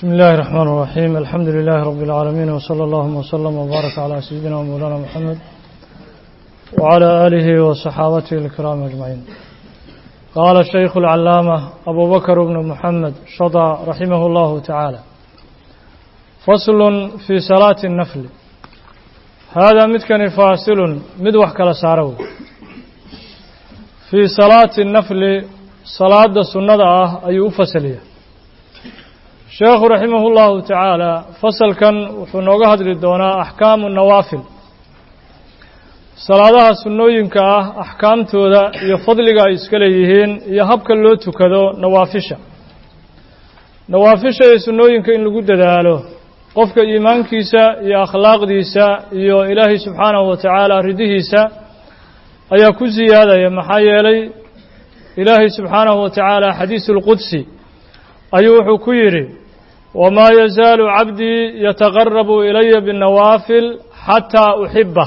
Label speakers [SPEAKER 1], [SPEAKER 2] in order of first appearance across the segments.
[SPEAKER 1] بسم الله الرحمن الرحيم الحمد لله رب العالمين وصلى الله وسلم وبارك على سيدنا ومولانا محمد وعلى آله وصحابته الكرام أجمعين قال الشيخ العلامة أبو بكر بن محمد شضى رحمه الله تعالى فصل في صلاة النفل هذا متكن فاصل مدوح كلا سارو في صلاة النفل صلاة سنة أي فصلية sheekhu raximah اllahu tacaala fasalkan wuxuu nooga hadli doonaa axkaamu nawaafil salaadaha sunnooyinka ah axkaamtooda iyo fadliga ay iska leeyihiin iyo habka loo tukado nawaafisha nawaafisha iyo sunnooyinka in lagu dadaalo qofka iimaankiisa iyo akhlaaqdiisa iyo ilaahay subxaanahu wa tacaala ridihiisa ayaa ku siyaadaya maxaa yeelay ilaahay subxaanahu wa tacaala xadiisu اlqudsi ayuu wuxuu ku yidhi wamaa yazaalu cabdii yataqarabu ilaya binnawaafil xataa uxibah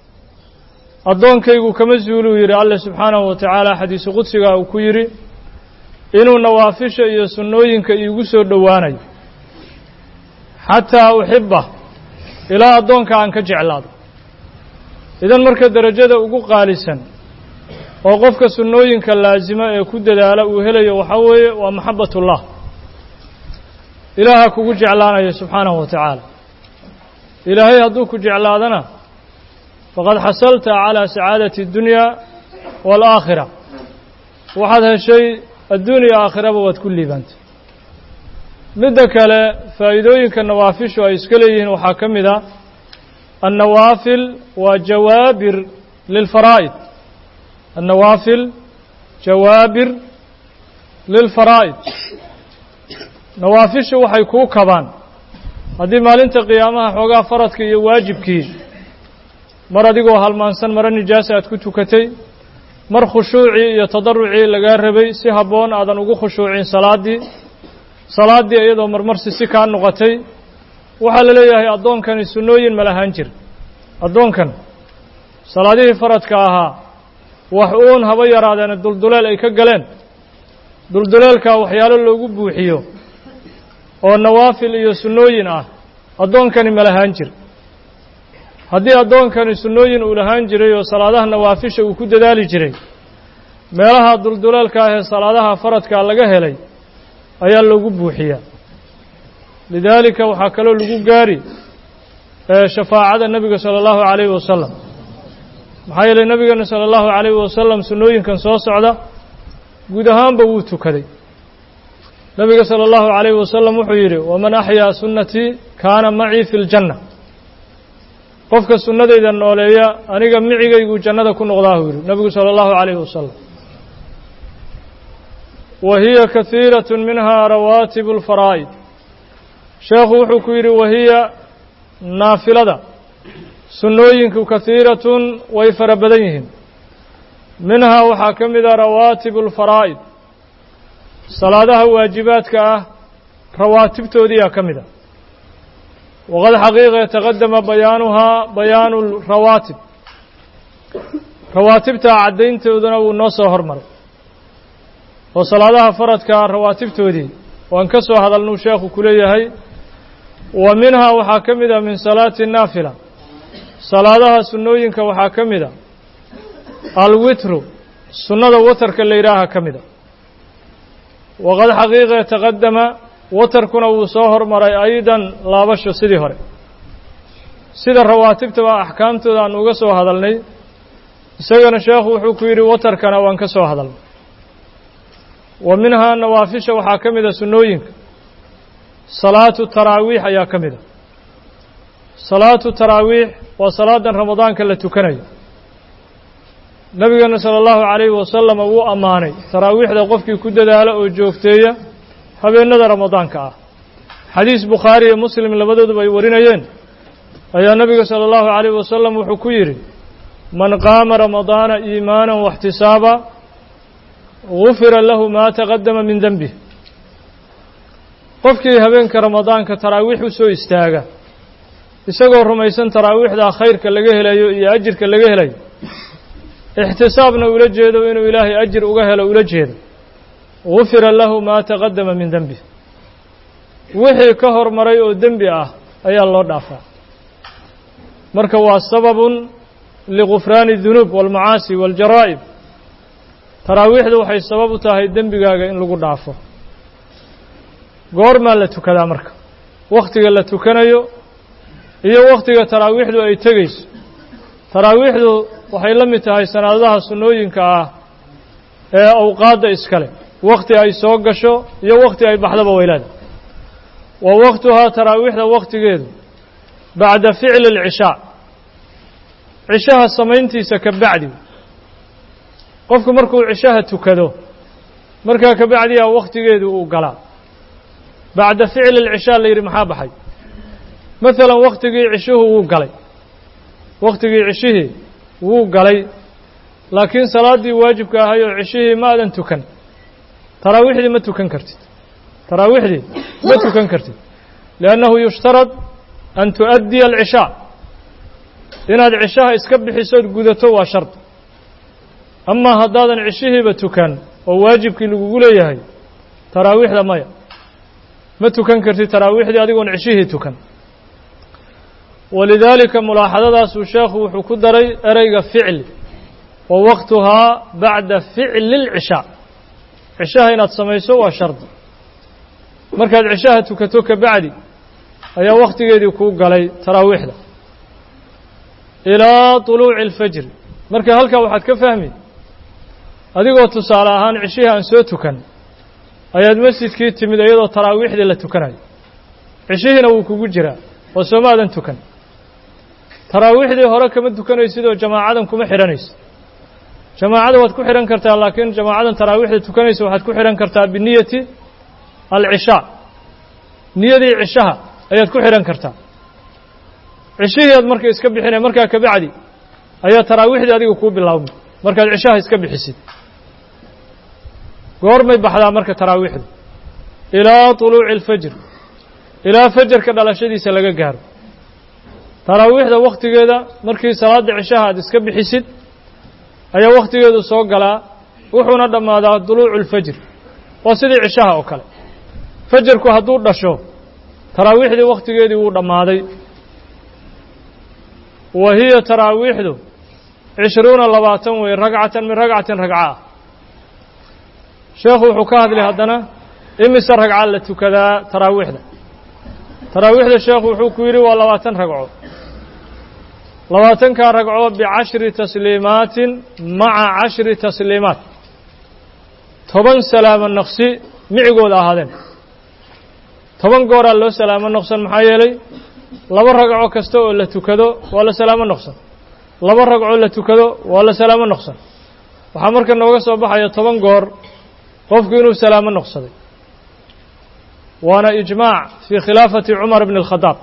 [SPEAKER 1] addoonkaygu kama zuuluu yidhi alle subxaanahu wa tacaala xadiisu qudsiga uu ku yidhi inuu nawaafisha iyo sunnooyinka iigu soo dhowaanayo xataa uxibah ilaa addoonka aan ka jeclaado idan marka derajada ugu qaalisan oo qofka sunnooyinka laasima ee ku dadaala uu helayo waxaa weeye waa maxabatullah ilaaha kugu jeclaanaya subxaanahu wa tacaala ilaahay hadduu ku jeclaadana faqad xasalta calaa sacaadati اddunya waalaakhira waxaad heshay adduuniya aakhiraba waad ku liibaantay midda kale faa'iidooyinka nawaafishu ay iska leeyihiin waxaa ka mid a annawaafil waa jawaabir lilfaraa'id annawaafil jawaabir lilfaraa'id nawaafishu waxay kuu kabaan haddii maalinta qiyaamaha xoogaa faradka iyo waajibkii mar adigoo halmaansan maro nijaasa aad ku tukatay mar khushuucii iyo tadarucii lagaa rabay si habboon aadan ugu khushuucin salaaddii salaaddii iyadoo marmarsi si kaa noqotay waxaa la leeyahay addoonkani sunnooyin ma lahaan jir addoonkan salaadihii faradka ahaa wax uun haba yaraadeena dulduleel ay ka galeen dulduleelkaa waxyaalo loogu buuxiyo oo nawaafil iyo sunnooyin ah addoonkani ma lahaan jir haddii addoonkani sunnooyin uu lahaan jiray oo salaadaha nawaafisha uu ku dadaali jiray meelaha dulduleelka ah ee salaadaha faradkaa laga helay ayaa loogu buuxiyaa lidaalika waxaa kaloo lagu gaari shafaacada nebiga sala allahu calayhi wasalam maxaa yeelay nebigeena sala allahu calayhi wasalam sunnooyinkan soo socda guud ahaanba wuu tukaday nebiga sala allahu calayhi wasalam wuxuu yidhi waman axyaa sunnatii kaana macii fi ljanna qofka sunnadayda nooleeya aniga micigayguu jannada ku noqdaahuu yidhi nebigu sala allahu calayhi wasalam wa hiya kahiirat minha rawaatibu lfaraa'id sheekhu wuxuu ku yidhi wahiya naafilada sunnooyinku kahiiratun way fara badan yihiin minhaa waxaa ka mid a rawaatibu alfaraa'id salaadaha waajibaadka ah rawaatibtoodiiyaa ka mid a waqad xaqiiqa taqadama bayaanuhaa bayaanu rawaatib rawaatibtaa caddayntooduna wuu noo soo hormaray oo salaadaha faradkaa rawaatibtoodii waan ka soo hadalnuu sheekhu ku leeyahay wa minhaa waxaa ka mid a min salaati naafila salaadaha sunnooyinka waxaa ka mid a alwitru sunnada watarka la yidhaaha ka mida waqad xaqiiqa taqadama watarkuna wuu soo hormaray aydan laabasho sidii hore sida rawaatibtaba axkaamtooda aan uga soo hadalnay isagana sheekhu wuxuu ku yidhi watarkana waan ka soo hadalnay wa minhaa nawaafisha waxaa ka mida sunnooyinka salaatu taraawiix ayaa ka mida salaatu taraawiix waa salaadan ramadaanka la tukanayo nabigeena sala allahu calayhi wasalama wuu ammaanay taraawiixda qofkii ku dadaala oo joogteeya habeennada ramadaanka ah xadiis bukhaari iyo muslim labadooduba ay warinayeen ayaa nebiga sala allahu calayhi wasalam wuxuu ku yidhi man qaama ramadaana iimaanan waxtisaaba gufira lahu maa taqadama min denbih qofkii habeenka ramadaanka taraawiix u soo istaaga isagoo rumaysan taraawiixdaa khayrka laga helayo iyo ajirka laga helayo ixtisaabna ula jeedo inuu ilaahay ajir uga helo ula jeedo gufira lahu maa taqadama min denbih wixii ka hormaray oo dembi ah ayaa loo dhaafaa marka waa sababun ligufraani dunuub waalmacaasi waاljaraa'ib taraawiixdu waxay sabab u tahay dembigaaga in lagu dhaafo goormaa la tukadaa marka wakhtiga la tukanayo iyo wakhtiga taraawiixdu ay tegayso taraawiixdu waxay la mid tahay sanaadaha sunnooyinka ah ee awqaadda iskale wakhti ay soo gasho iyo wakhti ay baxdaba weylaada wa waktuhaa taraawiixda wakhtigeedu bacda ficli اlcishaa cishaha samayntiisa ka bacdi qofku markuu cishaha tukado markaa ka bacdiyaa wakhtigeedu uu galaa bacda ficli اlcishaa la yidhi maxaa baxay maalan wakhtigii cishuhu wuu galay wakhtigii cishihii wuu galay laakiin salaaddii waajibka ahay oo cishihii ma adan tukan taraawiixdii ma tukan kartid taraawiixdii ma tukan kartid liannahu yushtarad an tu'addiya alcishaa inaad cishaha iska bixisood gudato waa shard amaa haddaadan cishihiiba tukan oo waajibkii lagugu leeyahay taraawiixda maya ma tukan kartid taraawiixdii adigoon cishihii tukan walidaalika mulaaxadadaasuu sheekhu wuxuu ku daray ereyga ficli wa waktuhaa bacda ficli اlcishaa cishaha inaad samayso waa shardi markaad cishaha tukato ka bacdi ayaa wakhtigeedii kuu galay taraawiixda ilaa طuluuci اlfajri marka halkaa waxaad ka fahmi adigoo tusaale ahaan cishihii aan soo tukan ayaad masjidkii timid iyadoo taraawiixdii la tukanayo cishihiina wuu kugu jiraa oo sooma aadan tukan taraawiixdii hore kama tukanaysid oo jamaacadan kuma xidhanaysid jamaacada waad ku xidhan kartaa laakiin jamaacadan taraawiixda tukanaysa waxaad ku xidhan kartaa biniyati alcishaa niyadii cishaha ayaad ku xidhan kartaa cishihii aad marka iska bixinay markaa ka bacdi ayaa taraawiixdii adiga kuu bilaabmay markaad cishaha iska bixisid goormay baxdaa marka taraawiixdu ilaa طuluuci اlfajr ilaa fajarka dhalashadiisa laga gaaro taraawiixda wakhtigeeda markii salaadda cishaha aad iska bixisid ayaa wakhtigeedu soo galaa wuxuuna dhammaadaa duluucu اlfajr waa sidii cishaha oo kale fajarku hadduu dhasho taraawiixdii wakhtigeedii wuu dhammaaday wa hiya taraawiixdu cishruuna labaatan wey ragcatan min ragcatin ragca ah sheekhu wuxuu ka hadlay haddana imise ragca la tukadaa taraawiixda taraawiixda sheekhu wuxuu ku yidhi waa labaatan ragco labaatankaa ragco bicashri tasliimaatin maca cashri tasliimaat toban salaamo naqsi micigooda ahaadeen toban gooraa loo salaamo noqsan maxaa yeelay laba ragco kasta oo la tukado waa la salaamo noqsan laba ragco la tukado waa la salaamo noqsan waxaa marka nooga soo baxaya toban goor qofku inuu salaamo noqsaday waana ijmaac fii khilaafati cumar bni اlkhadaab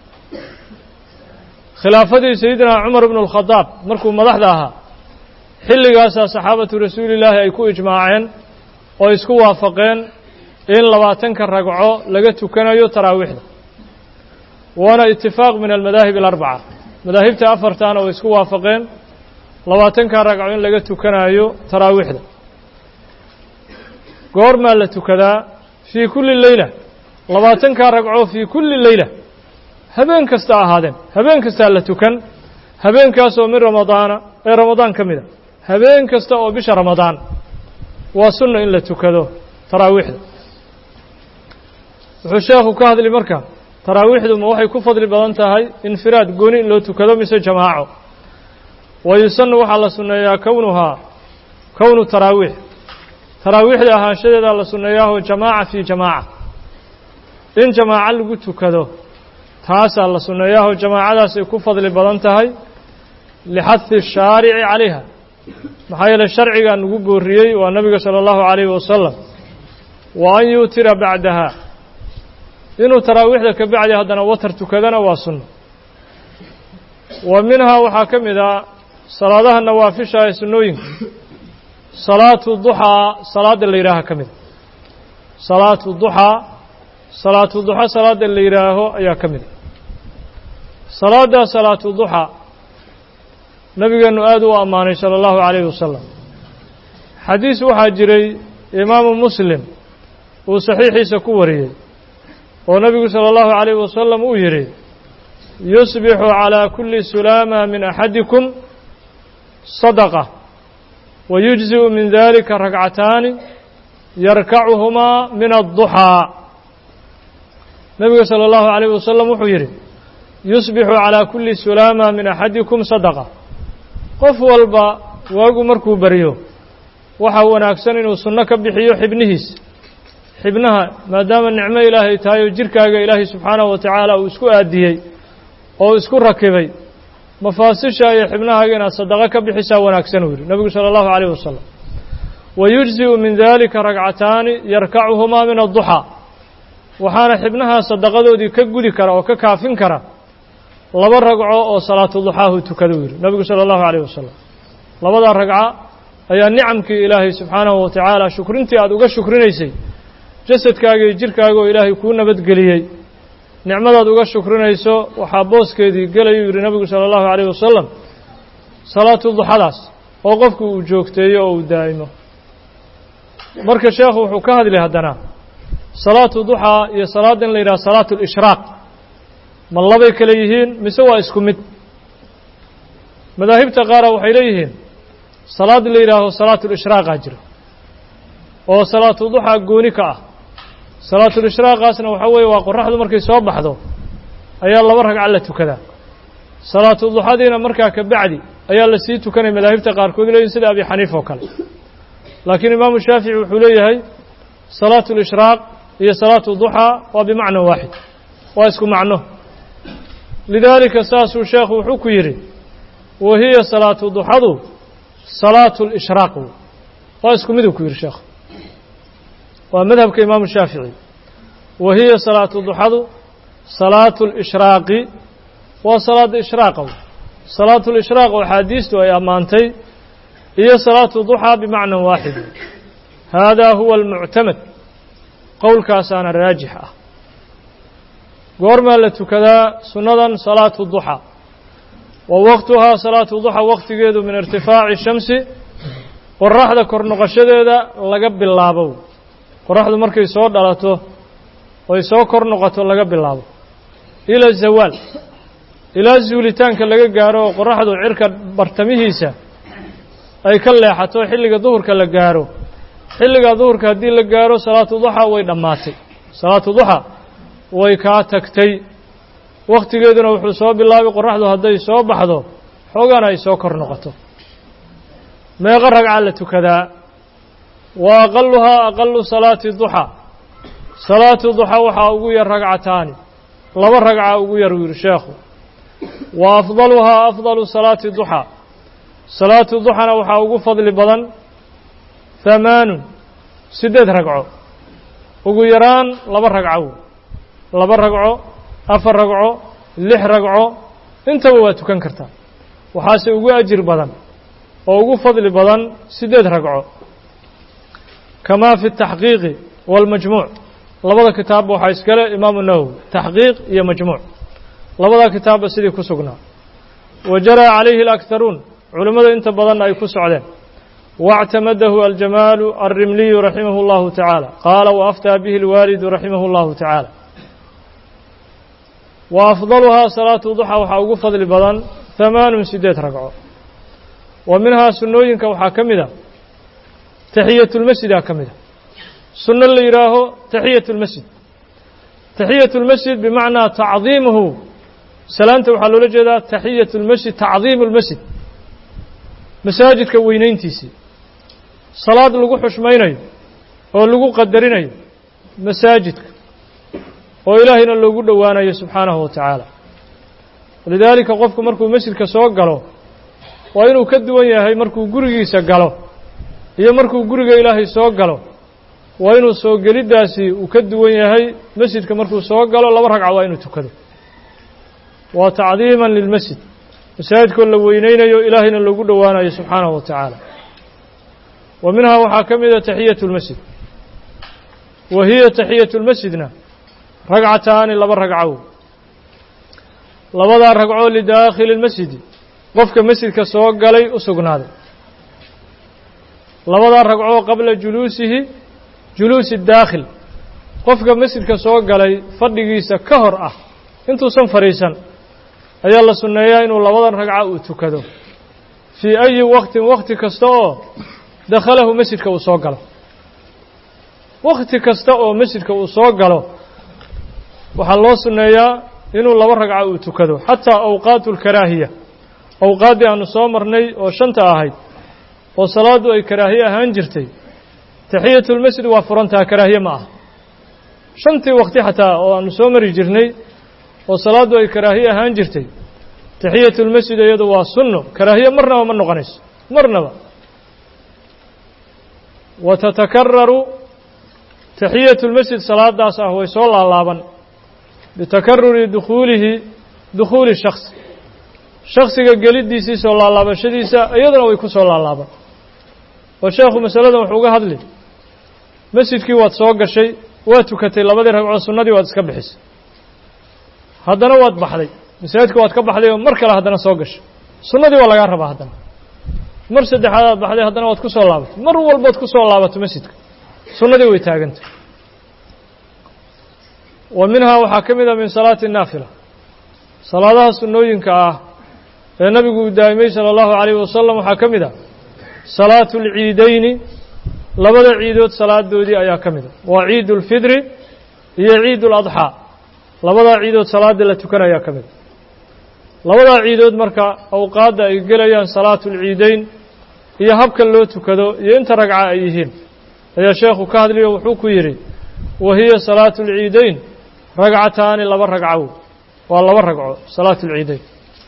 [SPEAKER 1] khilaafadii sayidina cumar bnu اlkhadaab markuu madaxda ahaa xilligaasaa saxaabatu rasuuli illaahi ay ku ijmaaceen oo isku waafaqeen in labaatanka ragco laga tukanayo taraawiixda waana itifaaq min almadaahib alarbaca madaahibta afartaana way isku waafaqeen labaatanka ragco in laga tukanayo taraawiixda goormaa la tukadaa fii kulli leyla labaatankaa ragco fii kulli leyla habeen kasta ahaadeen habeen kastaa la tukan habeenkaasoo min ramadaana ee ramadaan ka mid a habeen kasta oo bisha ramadaan waa sunna in la tukado taraawiixda wuxuu sheekhu ka hadli marka taraawiixdu ma waxay ku fadli badan tahay infiraad gooni in loo tukado mise jamaaco wa yusanu waxaa la sunneeyaa kownuhaa kownu taraawiix taraawiixda ahaanshadeedaa la sunneeyaaho jamaaca fii jamaaca in jamaaco lagu tukado taasaa la sunneeyaaho jamaacadaasay ku fadli badan tahay lixahi shaarici calayha maxaa yeeley sharcigaa nagu booriyey waa nebiga sala allahu calayhi wasalam wa an yuutira bacdaha inuu taraawiixda ka bacdi haddana watar tukadana waa sunno wa minhaa waxaa ka mid ah salaadaha nawaafisha ee sunnooyinka salaatu duxaa salaadda la yidhaaha ka mida salaatu duxaa salaatu duxa salaadda la yidhaaho ayaa ka mida salaadda salaatu duxaa nabigeenu aad u ammaanay sala allahu calayhi wasalam xadiis waxaa jiray imaamu muslim uu saxiixiisa ku wariyey oo nebigu salى اllahu عalayh wasalam uu yidhi yusbixu calى kuli sulaama min axadikum sadaqة wayujziءu min dalika ragcataani yarkacuhumaa min adduxaa nebigu salى اllahu عalayh wasalam wuxuu yidhi yusbixu calى kuli sulaama min axadikum sadaqa qof walba waagu markuu baryo waxaa wanaagsan inuu sunno ka bixiyo xibnihiis xibnaha maadaama nicmo ilaahay tahay oo jirkaaga ilaahay subxaanahu wa tacaala uu isku aadiyey oo isku rakibay mafaasisha iyo xibnahaaga inaad sadaqo ka bixisaa wanaagsan uu yidhi nebigu sala allahu calayh wasalam wayujzi'u min dalika ragcataani yarkacuhumaa min adduxaa waxaana xibnaha sadaqadoodii ka gudi kara oo ka kaafin kara laba ragco oo salaatu duxaahu tukada uu yidhi nebigu sala allahu calayh wasalam labadaa ragca ayaa nicamkii ilaahay subxaanahu wa tacaala shukrintii aada uga shukrinaysay jasadkaaga iyo jirkaaga oo ilaahay kuu nabadgeliyey nicmadaad uga shukrinayso waxaa booskeedii gelayuu yidhi nebigu sala allahu calayh wasalam salaatu duxadaas oo qofku uu joogteeyo oo uu daa'imo marka sheekhu wuxuu ka hadlay haddana salaatu duxaa iyo salaadda in la yidhaha salaatu lishraaq ma labay kale yihiin mise waa isku mid madaahibta qaara waxay leeyihiin salaad la yidhaaho salaatu lishraaqa jira oo salaatu duxaa gooni ka ah salaatulishraaqaasna waxaa weeye waa qoraxdu markay soo baxdo ayaa laba ragca la tukadaa salaatu duxadiina markaa ka bacdi ayaa la sii tukanaya madaahibta qaarkood leeyihin sida abi xaniif oo kale laakiin imaamu shaafici wuxuu leeyahay salaatu lishraaq iyo salaatu duxaa waa bimacna waaxid waa isku macno lidaalika saasuu sheekhu wuxuu ku yidhi wa hiya salaatu duxadu salaatu lishraaq waa isku miduu ku yidhi sheekhu waa madhabka imaamu shaafici wa hiya salaatu duxadu salaatu lishraaqi waa salaada ishraaqa salaatu lishraaq oo axaadiistu ay ammaantay iyo salaatu duxaa bimacnan waaxid haadaa huwa almuctamad qowlkaasaana raajix ah goormaa la tukadaa sunnadan salaatu duxaa wa waqtuhaa salaatu duxaa waqtigeedu min irtifaaci shamsi qoraxda kor noqoshadeeda laga bilaabo qoraxdu markay soo dhalato oy soo kor noqoto laga bilaabo ila zawaal ilaa zuulitaanka laga gaaro oo qoraxdu cirka bartamihiisa ay ka leexato xilliga duhurka la gaaro xilliga duhurka haddii la gaaro salaatu duxaa way dhammaatay salaatu duxaa way kaa tagtay wakhtigeeduna wuxuu soo bilaabay qoraxdu hadday soo baxdo xoogana ay soo kor noqoto meeqo ragca la tukadaa wa aqaluhaa aqalu salaati duxaa salaatu duxaa waxaa ugu yar ragcataani laba ragca ugu yar uu yidhi sheekhu wa afdaluhaa afdalu salaati duxaa salaatu duxana waxaa ugu fadli badan hamaanun siddeed ragco ugu yaraan laba ragco laba ragco afar ragco lix ragco intaba waa tukan kartaa waxaase ugu ajir badan oo ugu fadli badan siddeed ragco kamaa fi taxqiiqi waalmajmuuc labada kitaabba waxaa iskale imaamu nawowi taxqiiq iyo majmuuc labada kitaabba sidii ku sugnaa wa jaraa calayhi alakharuun culimmada inta badanna ay ku socdeen واعتمده الجمال الرملي رحمه الله تعالى قال وأفتى به الوالد رحمه الله تعالى وأفضلها صلاة ضحى وحا ugu fadli badan ثمان sideed ragco ومنها sunooyinka waxaa ka mida تaحiyaة الmasجida ka mida suno la yihaaho تaحiyaة الmasjid تaحiyaة الmasjid بمacnaa تacظiimuhu salaanta waxaa loola jeedaa تaحiyaة الmasjid تacظiim الmasjid masaajidka weynayntiisii salaad lagu xushmaynayo oo lagu qadarinayo masaajidka oo ilaahayna loogu dhowaanayo subxaanahu wa tacaala walidaalika qofku markuu masjidka soo galo waa inuu ka duwan yahay markuu gurigiisa galo iyo markuu guriga ilaahay soo galo waa inuu soo geliddaasi uu ka duwan yahay masjidka markuu soo galo laba ragca waa inuu tukado waa tacdiiman lilmasjid masaajidkoo la weynaynayo ilaahayna loogu dhowaanayo subxaanahu wa tacaala wa minhaa waxaa ka mida taxiyatu اlmasjid wa hiya taxiyatu اlmasjidna ragcataani laba ragcow labadaa ragcoo lidaakhili اlmasjidi qofka masjidka soo galay u sugnaaday labadaa ragcoo qabla juluusihi juluusi daakhil qofka masjidka soo galay fadhigiisa ka hor ah intuusan fadhiisan ayaa la sunneeyaa inuu labadan ragca uu tukado fii ayi waqtin wakhti kasta oo dakhalahu masjidka uu soo galo wakhti kasta oo masjidka uu soo galo waxaa loo sunneeyaa inuu laba ragca uu tukado xataa awqaatu alkaraahiya awqaaddii aanu soo marnay oo shanta ahayd oo salaaddu ay karaahiye ahaan jirtay taxiyatulmasjid waa furantaha karaahiye ma aha shantii waqti xataa oo aanu soo mari jirnay oo salaaddu ay karaahiye ahaan jirtay taxiyatulmasjid iyadu waa sunno karaahiye marnaba ma noqonayso marnaba wa tatakararu taxiyatulmasjid salaadaas ah way soo laalaaban bitakaruri dukhuulihi dukhuuli shaksi shaksiga geliddiisii soo laalaabashadiisa iyaduna way ku soo laalaaban oo sheekhu masaladan wuxuu uga hadli masjidkii waad soo gashay waad tukatay labadii ragcood sunnadii waad iska bixisay haddana waad baxday masaajidka waad ka baxday oo mar kale haddana soo gashay sunnadii waa lagaa rabaa haddana mar saddexaad aad baxday haddana waad ku soo laabatay mar walbood ku soo laabato masjidka sunnadii way taagantay wa minhaa waxaa ka mid ah min salaati naafila salaadaha sunnooyinka ah ee nabigu uu daa'imay sala allahu calayhi wasalam waxaa ka mid ah salaatu alciidayni labada ciidood salaadoodii ayaa ka mid a waa ciid ulfidri iyo ciid uladxaa labadaa ciidood salaadii la tukanayaa ka mid a labadaa ciidood marka awqaadda ay gelayaan salaatu alciidayn iyo habka loo tukado iyo inta ragca ay yihiin ayaa sheekhu ka hadliyo wuxuu ku yidhi wa hiya salaatu alciidayn ragcataani laba ragcow waa laba ragco salaatu alciidayn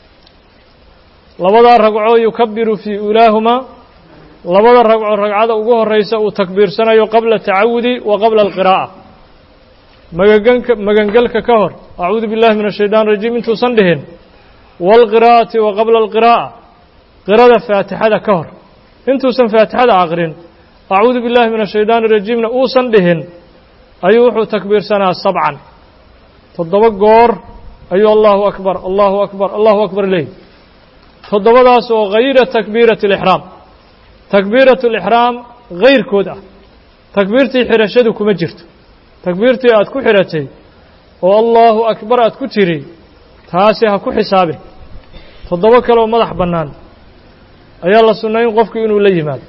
[SPEAKER 1] labadaa ragco yukabiru fii ulaahumaa labada ragco ragcada ugu horeysa uu takbiirsanayo qabla tacawudi wa qabla alqiraa'a magaganka magangelka ka hor acuudu billahi min ashaytaan rajiim intuusan dhihin waalqiraa'ati wa qabla alqiraa'a qirada faatixada ka hor intuusan faatixada aqrin acuudu billahi min ashaytaan rajiimna uusan dhihin ayuu wuxuu takbiirsanaa sabcan toddoba goor ayuu allahu akbar allahu akbar allahu akbar leeyi toddobadaas oo hayra takbiirati alixraam takbiiratu alixraam hayrkood ah takbiirtii xidhashadu kuma jirto takbiirtii aad ku xidhatay oo allahu akbar aad ku tiri taasi ha ku xisaabin toddoba kale oo madax bannaan ayaa la sunnayn qofku inuu la yimaado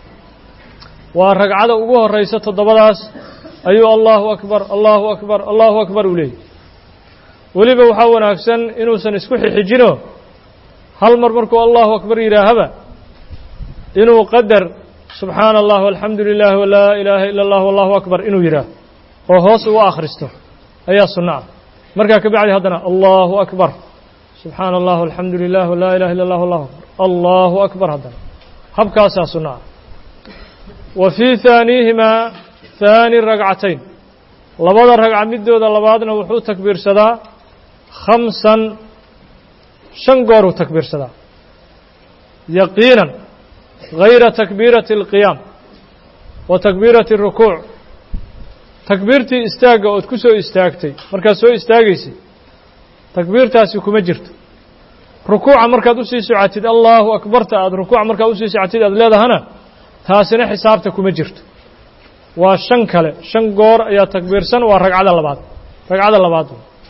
[SPEAKER 1] waa ragcada ugu horraysa toddobadaas ayuu allahu akbar allahu akbar allahu akbar uu leeyay weliba waxaa wanaagsan inuusan isku xixijino hal mar markuu allahu akbar yidhaahaba inuu qadar subxaana allah walxamdu lilah walaa ilaaha ila allah wallahu akbar inuu yidhaaho oo hoos uga akhristo ayaa sunno ah markaa ka bacdi haddana allahu akbar subxaana allah alxamdu lilah walaa ilaha illa allah wallahu akbar allahu akbar haddana habkaasaa sunno ah wa fii haaniihimaa haani ragcatayn labada ragca midooda labaadna wuxuu takbiirsadaa khamsan shan gooruu takbiirsadaa yaqiinan hayra takbiirati alqiyaam wa takbiirati arukuuc takbiirtii istaagga ood ku soo istaagtay markaad soo istaagaysay takbiirtaasi kuma jirto rukuuca markaad usii socotid allahu akbarta aad rukuuca markaad usii socotid aad leedahana taasina xisaabta kuma jirto waa shan kale shan goor ayaa takbiirsan waa ragcada labaad ragcada labaad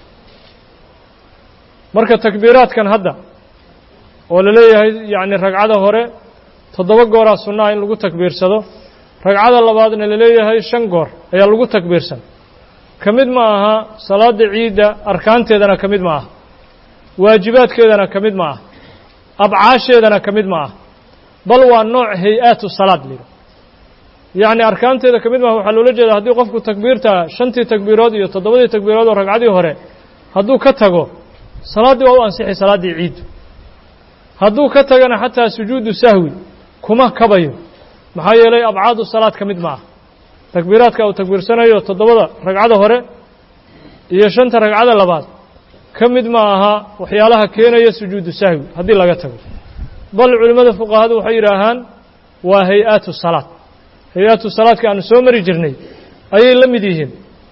[SPEAKER 1] marka takbiiraadkan hadda oo la leeyahay yacni ragcada hore toddoba gooraa sunnaha in lagu takbiirsado ragcada labaadna la leeyahay shan goor ayaa lagu takbiirsan ka mid ma aha salaada ciidda arkaanteedana ka mid ma aha waajibaadkeedana ka mid ma aha abcaasheedana ka mid ma aha bal waa nooc hay-aatu salaad lido yacni arkaanteeda ka mid maaha waxaa loola jeeda haddii qofku takbiirta shantii takbiirood iyo toddobadii takbiirood oo ragcadii hore hadduu ka tago salaaddii waa u ansixi salaaddii ciiddu hadduu ka tagana xataa sujuudu sahwi kuma kabayo maxaa yeelay abcaadu salaad ka mid ma ah takbiiraadka uu takbiirsanayo toddobada ragcada hore iyo shanta ragcada labaad ka mid ma aha waxyaalaha keenaya sujuudu sahwi haddii laga tago bal culimmada fuqahadu waxay yidhaahaan waa hay-aatu salaad hay-aatu salaadka aanu soo mari jirnay ayay la mid yihiin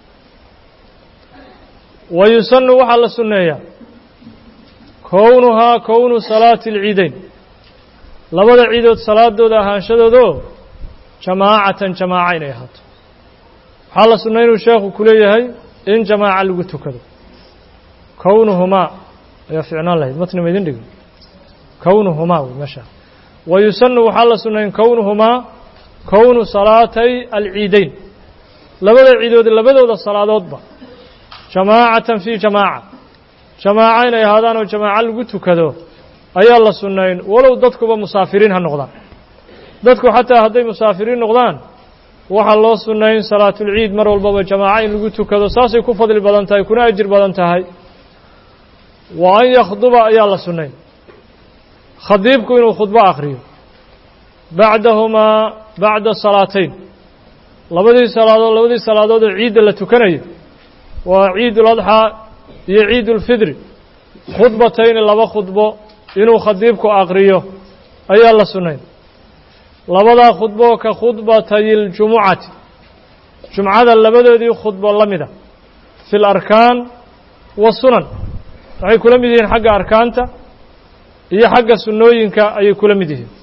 [SPEAKER 1] wa yusanu waxaa la sunneeyaa kownuhaa kownu salaati alciidayn labada ciidood salaadooda ahaanshadoodaoo jamaacatan jamaaca inay ahaato waxaa la sunnay inuu sheekhu ku leeyahay in jamaaca lagu tukado kownuhumaa ayaa ficnaan lahayd matni ma idin dhigin kownuhumaa wey meesha wa yusanu waxaa la sunnayn kownuhumaa kownu salaatay alciidayn labada ciidood labadooda salaadoodba jamaacatan fii jamaaca jamaaca inay ahaadaan oo jamaaco lagu tukado ayaa la sunnayn walow dadkuba musaafiriin ha noqdaan dadku xataa hadday musaafiriin noqdaan waxaa loo sunnayn salaatulciid mar walbaba jamaaco in lagu tukado saasay ku fadli badan tahay kuna ajir badan tahay wa an yakhduba ayaa la sunnayn khadiibku inuu khudbo akhriyo bacdahumaa bacda salaatayn labadii salaadood labadii salaadood oo ciidda la tukanayo waa ciidul adxaa iyo ciidulfidri khudbatayni laba khudbo inuu khadiibku akhriyo ayaa la sunnayn labadaa khudbo ka khudbatay ljumucati jumcada labadoodii khudbo la mida fi larkaan wasunan waxay kula mid yihiin xagga arkaanta iyo xagga sunnooyinka ayay kula mid yihiin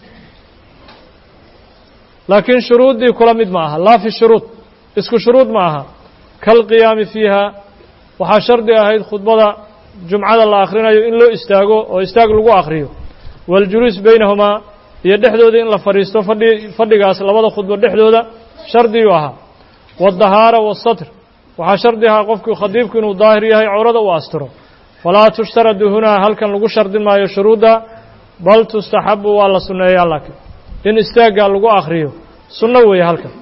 [SPEAKER 1] laakiin shuruuddii kula mid ma aha laa fi shuruud isku shuruud ma aha kalqiyaami fiiha waxaa shardi ahayd khudbada jumcada la akhrinayo in loo istaago oo istaag lagu akhriyo waاljuluus baynahumaa iyo dhexdooda in la fadhiisto fadhi fadhigaas labada khudbo dhexdooda shardiyuu ahaa waالdahaara waالsatr waxaa shardi ahaa qofku khadiibku inuu daahir yahay cawrada uu astiro falaa tushtaradu hunaa halkan lagu shardin maayo shuruudda bal tustaxabu waa la sunneeyaa laakiin in istaaggaa lagu akhriyo sunno weeye halkan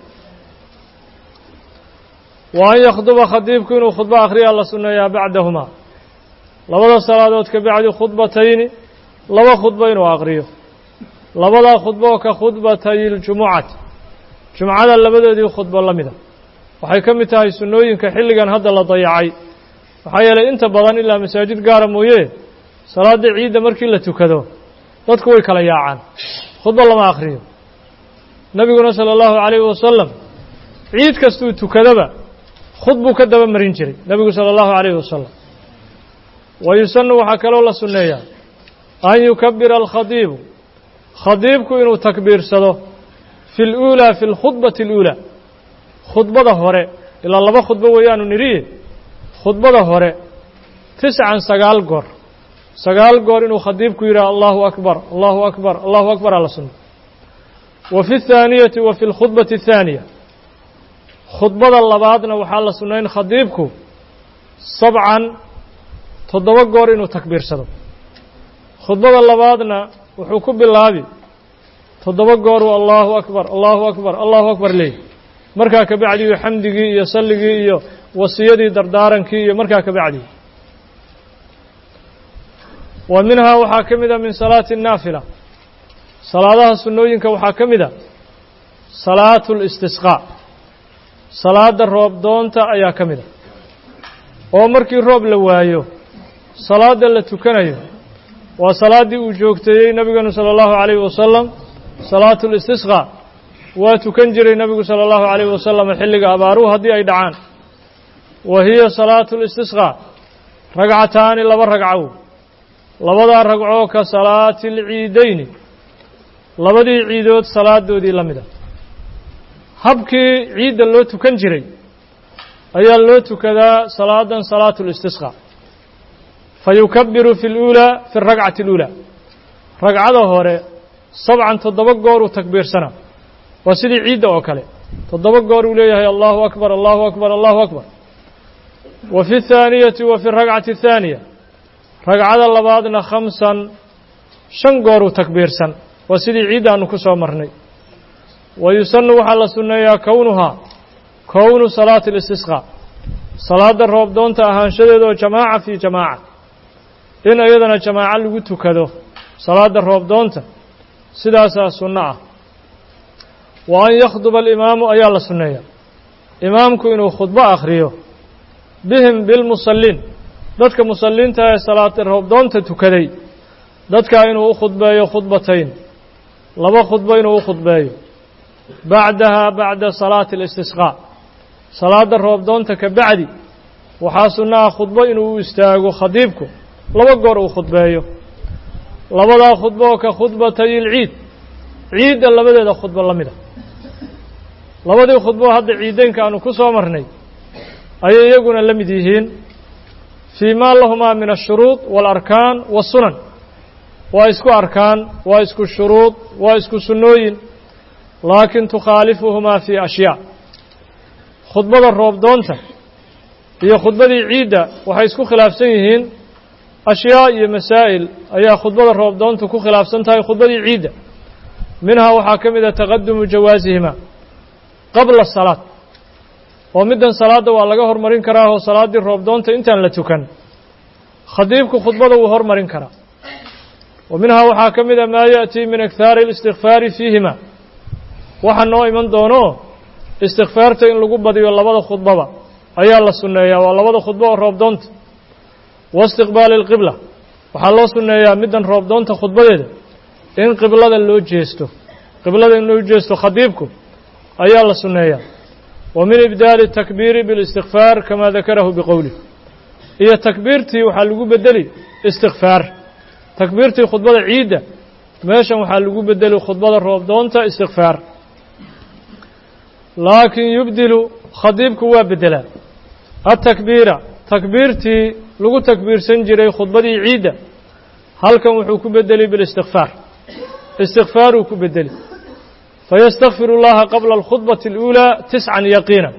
[SPEAKER 1] wa an yakhduba khadiibku inuu khudbo akhriyaa la sunneeyaa bacdahumaa labada salaadood ka bacdi khudbatayni laba khudbo inuu akhriyo labadaa khudbo ka khudbatay ljumucati jumcada labadoodii khudbo la mida waxay ka mid tahay sunnooyinka xilligan hadda la dayacay maxaa yeelay inta badan ilaa masaajid gaara mooye salaadda ciidda markii la tukado dadku way kala yaacaan khudbo lama akhriyo nebiguna sala allahu calayhi wasalam ciid kastuu tukadaba khudbuu ka daba marin jiray nebigu sala allahu calayhi wasalam wa yusanu waxaa kaloo la sunneeyaa an yukabira alkhadiibu khadiibku inuu takbiirsado fi luulaa fi lkhudbati اluulaa khudbada hore ilaa laba khudbo weeyaanu nidhiye khudbada hore tiscan sagaal goor sagaal goor inuu khadiibku yidhaha allahu akbar allahu akbar allahu akbar ala sunna wa fi اthaaniyati wa fi اlkhudbati الthaaniya khudbada labaadna waxaa la sunnayn khadiibku sabcan toddoba goor inuu takbiirsado khudbada labaadna wuxuu ku bilaabi toddoba gooruu allahu akbar allahu akbar allahu akbar leey markaa ka bacdiyu xamdigii iyo salligii iyo wasiyadii dardaarankii iyo markaa ka bacdii wa minhaa waxaa ka mid a min salaati الnaafila salaadaha sunnooyinka waxaa ka mid a salaatu اlistisqaa salaada roob doonta ayaa ka mid a oo markii roob la waayo salaada la tukanayo waa salaaddii uu joogteeyey nebigeenu salى اllahu عalayhi wasalam salaatu اlistisqaa waa tukan jiray nebigu salى اllahu عalayhi wasalam xilliga abaaruhu haddii ay dhacaan wa hiya salaatu اlistisqaa ragcataani laba ragcow labadaa ragcoo ka salaati اlciidayni labadii ciidood salaadoodii la mida habkii ciidda loo tukan jiray ayaa loo tukadaa salaadan salaatu اlistisqaa fayukabiru fi اluulaa fi اragcati اluulaa ragcada hore sabcan toddoba gooruu takbiirsanaa waa sidii ciidda oo kale toddoba goor uu leeyahay allahu akbar allahu akbar allahu akbar wa fi اthaaniyati wa fi اragcati الthaaniya ragcada labaadna khamsan shan gooruu takbiirsan waa sidii ciidda aanu ku soo marnay wa yusanu waxaa la sunneeyaa kownuhaa kownu salaati اlistisqaa salaadda roob doonta ahaanshadeeda oo jamaaca fii jamaaca in iyadana jamaaco lagu tukado salaadda roob doonta sidaasaa sunno ah wa an yakhduba alimaamu ayaa la sunneeyaa imaamku inuu khudbo akhriyo bihim bilmusalliin dadka musalliinta ee salaada roob doonta tukaday dadkaa inuu u khudbeeyo khudbatayn laba khudbo inuu u khudbeeyo bacdaha bacda salaati اlistisqaa salaadda roob doonta ka bacdi waxaa sunno ah khudbo inuu u istaago khadiibku laba goor uu khudbeeyo labadaa khudbo ka khudbatay ilciid ciidda labadeeda khudbo la mida labadii khudbo hadda ciideynka aanu ku soo marnay ayay iyaguna la mid yihiin fii maa lahumaa min ashuruud waalarkaan waasunan waa isku arkaan waa isku shuruud waa isku sunnooyin laakin tukhaalifuhumaa fii ashyaa khudbada roobdoonta iyo khudbadii ciidda waxay isku khilaafsan yihiin ashyaa iyo masaa'il ayaa khudbada roobdoontu ku khilaafsan tahay khudbadii ciidda minhaa waxaa ka mid a taqadumu jawaasihima qabla salaad oo middan salaadda waa laga hormarin karaa oo salaaddii roobdoonta intaan la tukan khadiibku khudbada wuu hormarin karaa wa minhaa waxaa ka mid a maa ya'tii min ikhaari اlistikfaari fiihima waxa noo iman doono istikfaarta in lagu badiyo labada khudbaba ayaa la sunneeyaa waa labada khudbo oo roobdoonta wa istiqbaali اlqibla waxaa loo sunneeyaa middan roobdoonta khudbadeeda in qiblada loo jeesto qiblada in loo jeesto khadiibku ayaa la sunneeyaa wa min ibdaali الtakbiiri biاlistikfaar kama dakarahu biqowlih iyo takbiirtii waxaa lagu bedeli istikfaar takbiirtii khudbada ciidda meeshan waxaa lagu bedeli khudbada roobdoonta istikfaar laakin yubdilu khadiibku waa beddelaa atakbiira takbiirtii lagu takbiirsan jiray khudbadii ciidda halkan wuxuu ku bedeli bilistikfaar istikfaaruu ku bedeli fayastakfir اllaha qabla alkhudbati اluulaa tiscan yaqiina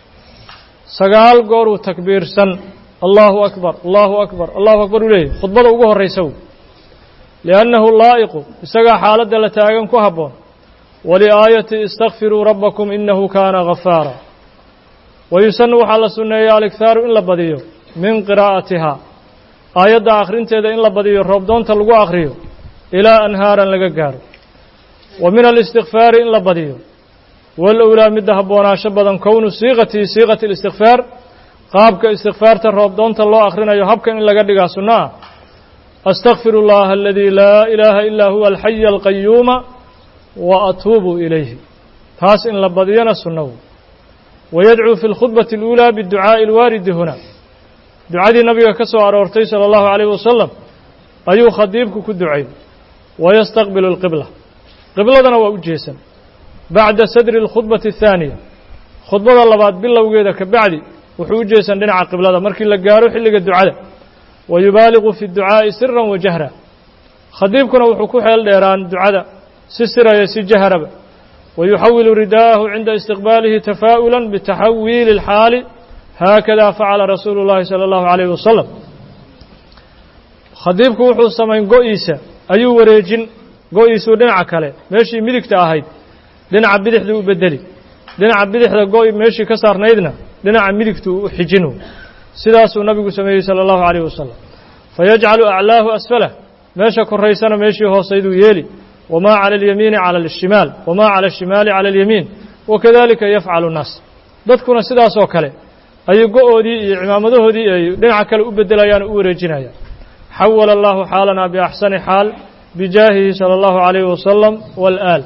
[SPEAKER 1] sagaal gooruu takbiirsan allahu akbar allahu akbar allahu akbar uu leeyahy khudbada ugu horraysa w liannahu laa'iqu isagaa xaaladda la taagan ku habboon waliaayati istakfiruu rabbakum inahu kaana gafaara wayusanu waxaa la sunneeya alikhaaru in la badiyo min qiraa'atihaa aayadda akhrinteeda in la badiyo roobdoonta lagu akhriyo ilaa anhaaran laga gaaro wa min alistikfaari in la badiyo walowlaa midda habboonaasho badan kownu siiqatii siiqati alistikfaar qaabka istikfaarta roobdoonta loo akhrinayo habkan in laga dhigaa sunno ah astakfiru اllaha aladii laa ilaaha ilaa huwa alxaya alqayuuma wa atuubu ilayhi taas in la badiyana sunnawu wayadcuu fi اlkhudbati اluulaa biducaa'i اlwaaridi huna ducadii nabiga ka soo aroortay salى اllahu عalayh wasalam ayuu khadiibku ku ducay wayastaqbilu اlqibla qibladana waa u jeesan bacda sadri اlkhudbati الthaaniya khudbada labaad bilowgeeda ka bacdi wuxuu u jeesan dhinaca qiblada markii la gaaro xilliga ducada wa yubaaligu fi ducaa'i siran wa jahra khadiibkuna wuxuu ku xeel dheeraan ducada si siraya si jahraba wa yuxawilu ridaa'ahu cinda istiqbaalihi tafaa'ula bitaxawiili اlxaali haakada facala rasuulu اllahi salى اllahu عalayh wasalam khadiibku wuxuu samayn go-iisa ayuu wareejin go-iisuu dhinaca kale meeshii midigta ahayd dhinaca bidixduu u bedeli dhinaca bidixda go- meeshii ka saarnaydna dhinaca midigtu u xijinu sidaasuu nabigu sameeyey salى اllahu عalayh wasalam fayajcalu aclaahu asfalah meesha koraysana meeshii hoosayduu yeeli wamaa cala اlyamiini cala اlshimaal wamaa cala الshimaali cala اlyamiin wakadalika yafcalu الnaas dadkuna sidaasoo kale ayay go-oodii iyo cimaamadahoodii ay dhinaca kale u bedelayaan o u wareejinayaan xawala allahu xaalana biaxsani xaal bijaahihi salى اllahu عalayh wasalam wاlآal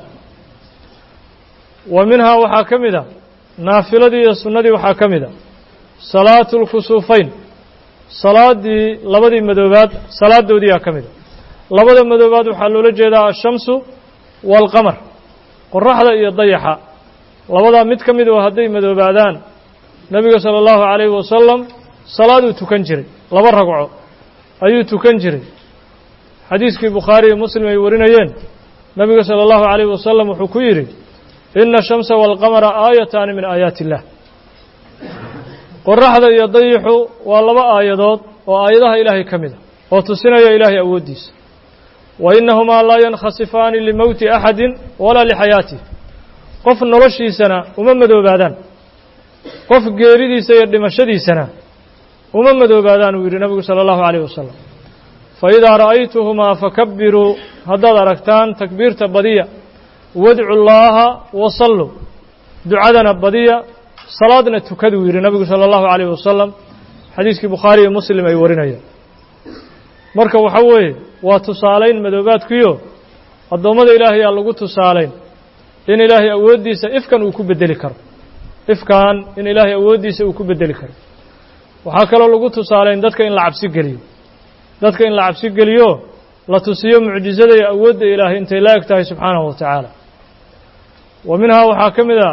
[SPEAKER 1] wa minhaa waxaa ka mid a naafiladii iyo sunnadii waxaa ka mid a salaatu اlkusuufayn salaaddii labadii madoobaad salaadoodiiyaa ka mid a labada madoobaad waxaa loola jeedaa ashamsu waalqamar qoraxda iyo dayaxa labadaa mid ka mid oo hadday madoobaadaan nebiga salى اllahu عalayhi wasalam salaaduu tukan jiray laba ragco ayuu tukan jiray xadiiskii bukhaari iyo muslim ay warinayeen nebiga salى اllahu عalayh wasalam wuxuu ku yidhi ina الshamsa wاlqamara aayataani min aayaati اllah qoraxda iyo dayixu waa laba aayadood oo aayadaha ilaahay ka mid a oo tusinaya ilaahay awooddiisa wa inahumaa laa yankhasifaani limowti axadi walaa lixayaatih qof noloshiisana uma madoobaadaan qof geeridiisa iyo dhimashadiisana uma madoobaadaan uu yidhi nabigu salى اllahu عalayh wasalam faidaa ra'aytuhumaa fakabiruu haddaad aragtaan takbiirta badiya wadcu llaaha wasalluu ducadana badiya salaadna tukaduu yidhi nabigu salى اllahu عalayh wasalam xadiiskii bukhaari iyo muslim ay warinayaan marka waxa weeye waa tusaalayn madoobaadkiyo addoommada ilaahay aa lagu tusaalayn in ilaahay awooddiisa ifkan uu ku bedeli karo ifkan in ilaahay awooddiisa uu ku bedeli karo waxaa kaloo lagu tusaalayn dadka in la cabsi geliyo dadka in la cabsi geliyo la tusiyo mucjizada iyo awoodda ilaahay intay la eg tahay subxaanahu wa tacaala wa minhaa waxaa ka mid a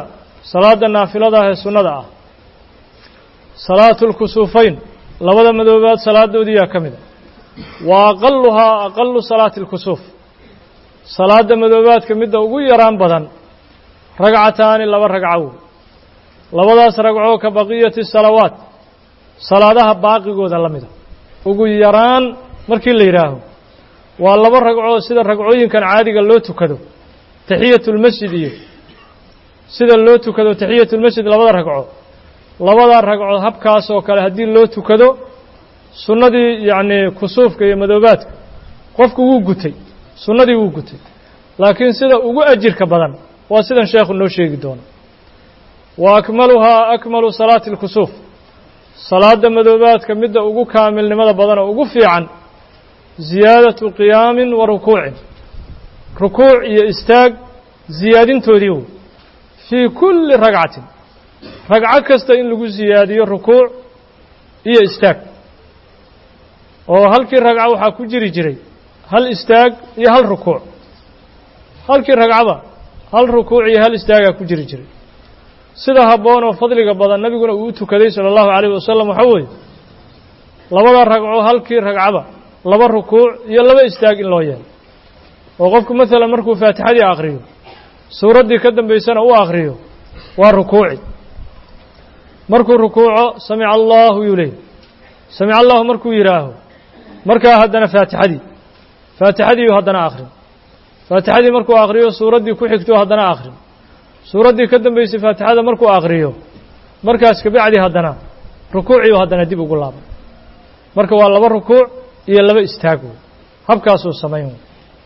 [SPEAKER 1] salaada naafilada ah ee sunnada ah salaatu lkusuufayn labada madoobaad salaadoodiyaa ka mid a wa aqaluhaa aqalu salaati اlkusuuf salaada madoobaadka midda ugu yaraan badan ragcataani laba ragco labadaas ragcoo ka baqiyati salawaat salaadaha baaqigooda la mida ugu yaraan markii la yidhaaho waa laba ragcoo sida ragcooyinkan caadiga loo tukado taxiyatulmasjid iyo sida loo tukado taxiyatulmasjid labada ragco labada ragco habkaas oo kale haddii loo tukado sunnadii yacnii kusuufka iyo madoobaadka qofku wuu gutay sunnadii wuu gutay laakiin sida ugu ajirka badan waa sidan sheekhu noo sheegi doono wa akmaluhaa akmalu salaati اlkusuuf salaada madoobaadka midda ugu kaamilnimada badan oo ugu fiican ziyaadatu qiyaamin wa rukuucin rukuuc iyo istaag ziyaadintoodii wey fii kulli ragcatin ragco kasta in lagu siyaadiyo rukuuc iyo istaag oo halkii ragco waxaa ku jiri jiray hal istaag iyo hal rukuuc halkii ragcaba hal rukuuc iyo hal istaagaa ku jiri jiray sida habboon oo fadliga badan nebiguna uu u tukaday sala allahu calayh wasalam waxaa weeye labada ragco halkii ragcaba laba rukuuc iyo laba istaag in loo yeelo oo qofku maalan markuu faatixadii akhriyo suuraddii ka dambaysana u akhriyo waa rukuuci markuu rukuuco samica allahu yuu leey samica allahu markuu yidhaaho markaa haddana faatixadii faatixadiiu haddana akhrin faatixadii markuu akhriyo suuraddii ku xigto haddana akhrin suuraddii ka dambaysay faatixada markuu akhriyo markaas kabacdi haddana rukuuciiu haddana dib ugu laabay marka waa laba rukuuc iyo laba istaag wey habkaasuu samayn wey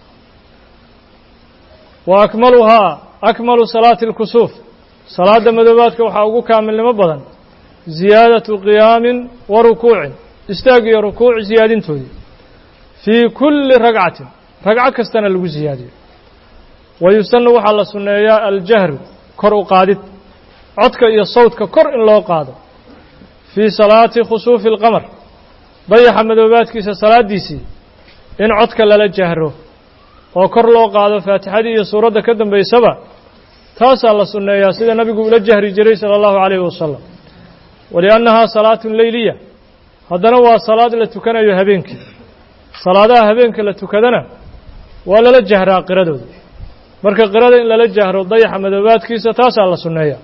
[SPEAKER 1] wa akmaluhaa akmalu salaati اlkusuuf salaada madoobaadka waxaa ugu kaamilnimo badan ziyaadatu qiyaamin wa rukuucin istaag iyo rukuuc siyaadintoodii fii kulli ragcatin ragco kastana lagu siyaadiyo wa yusanu waxaa la sunneeyaa aljahru kor u qaadid codka iyo sawdka kor in loo qaado fii salaati khusuufi اlqamar dayaxa madoobaadkiisa salaaddiisii in codka lala jahro oo kor loo qaado faatixadii iyo suuradda ka dambaysaba taasaa la sunneeyaa sida nabigu ula jahri jiray sala allahu calayhi wasalam waliannahaa salaatun leyliya haddana waa salaad la tukanayo habeenkii salaadaha habeenka la tukadana waa lala jahraa qiradooda marka qirada in lala jahro dayaxa madoobaadkiisa taasaa la sunneeyaa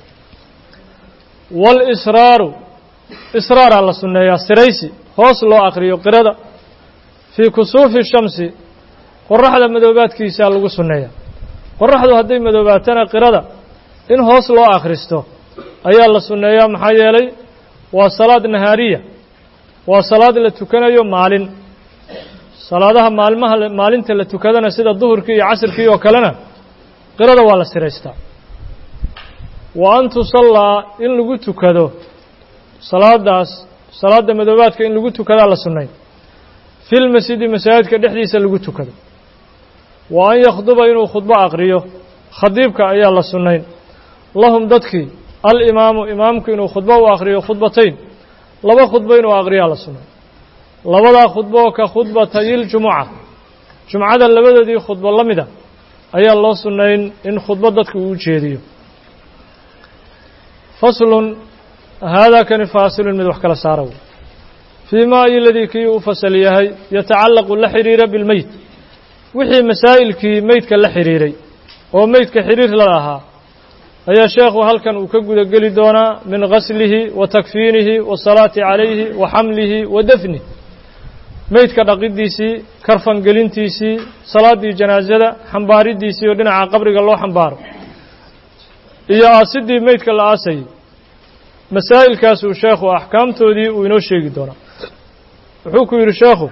[SPEAKER 1] waalisraaru israaraa la sunneeyaa siraysi hoos loo akhriyo qirada fii kusuufi shamsi qoraxda madoobaadkiisaa lagu sunneeyaa qoraxdu hadday madoobaatana qirada in hoos loo akhristo ayaa la sunneeyaa maxaa yeelay waa salaad nahaariya waa salaad la tukanayo maalin salaadaha maalmaha maalinta la tukadana sida duhurkii iyo casirkii oo kalena qirada waa la siraystaa wa an tusallaa in lagu tukado salaadaas salaadda madoobaadka in lagu tukadaa la sunnay fi lmasjidi masaajidka dhexdiisa lagu tukado wa an yakhduba inuu khudbo aqriyo khadiibka ayaa la sunnayn lahum dadkii alimaamu imaamku inuu khudbo u akhriyo khudbatayn laba khudbo inuu aqriyaa la sunnay labadaa khudbo ka khudbatayiljumuca jumcada labadoodii khudbo la mida ayaa loo sunnayn in khudbo dadka uu jeediyo faslun haadaa kani faasilun mid wax kala saara wey fii ma iladii kii u fasal yahay yatacallaqu la xidhiira bilmeyt wixii masaa'ilkii meydka la xidhiiray oo meydka xidhiir la lahaa ayaa sheekhu halkan uu ka guda geli doonaa min gaslihi wa takfiinihi wasalaati calayhi wa xamlihi wa dafnih meydka dhaqidiisii karfangelintiisii salaaddii janaasada xambaaridiisii oo dhinaca qabriga loo xambaaro iyo aasidii meydka la aasayay masaa'ilkaasuu sheekhu axkaamtoodii uu inoo sheegi doonaa wuxuu ku yidhi sheekhu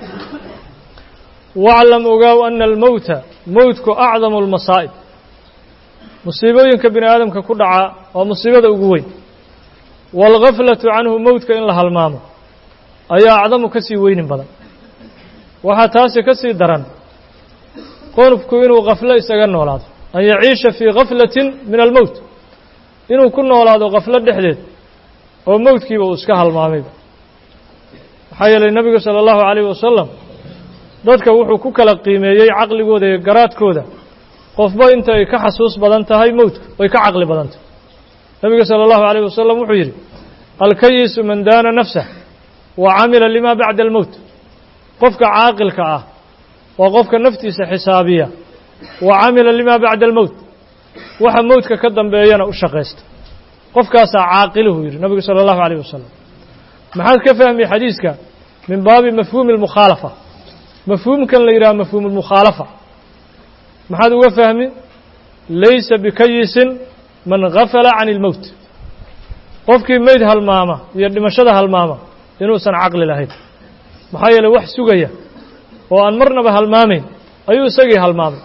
[SPEAKER 1] waclam ogaaw ana almowta mowtku acdamu almasaa'ib musiibooyinka bini aadamka ku dhaca waa musiibada ugu weyn waalgaflatu canhu mowtka in la halmaamo ayaa acdamu ka sii weynin badan waxaa taasi ka sii daran qonufku inuu kaflo isaga noolaado an yaciisha fii gaflatin min almowt inuu ku noolaado kaflo dhexdeed oo mowdkiiba uu iska halmaamayba maxaa yeelay nebigu sala allahu calayhi wasalam dadka wuxuu ku kala qiimeeyey caqligooda iyo garaadkooda qofba inta ay ka xasuus badan tahay mowdka way ka caqli badan tahay nabiga salى اllahu عalيه wasalam wuxuu yidhi alkayisu man daana nafsah wa camila lima bacda almowt qofka caaqilka ah waa qofka naftiisa xisaabiya wa camila lima bacda almowt waxa mowtka ka dambeeyana u shaqaysta qofkaasaa caaqiluhu yidhi nabigu salى اllahu عalيه wasalam maxaad ka fahmi xadiiska min baabi mafhuumi اlmukhaalafa mafhuumkan la yidhaha mafhuum اlmukhaalafa maxaad uga fahmi laysa bikayisin man gafala can اlmowt qofkii meyd halmaama iyo dhimashada halmaama inuusan caqli lahayn maxaa yeeley wax sugaya oo aan marnaba halmaamayn ayuu isagii halmaamay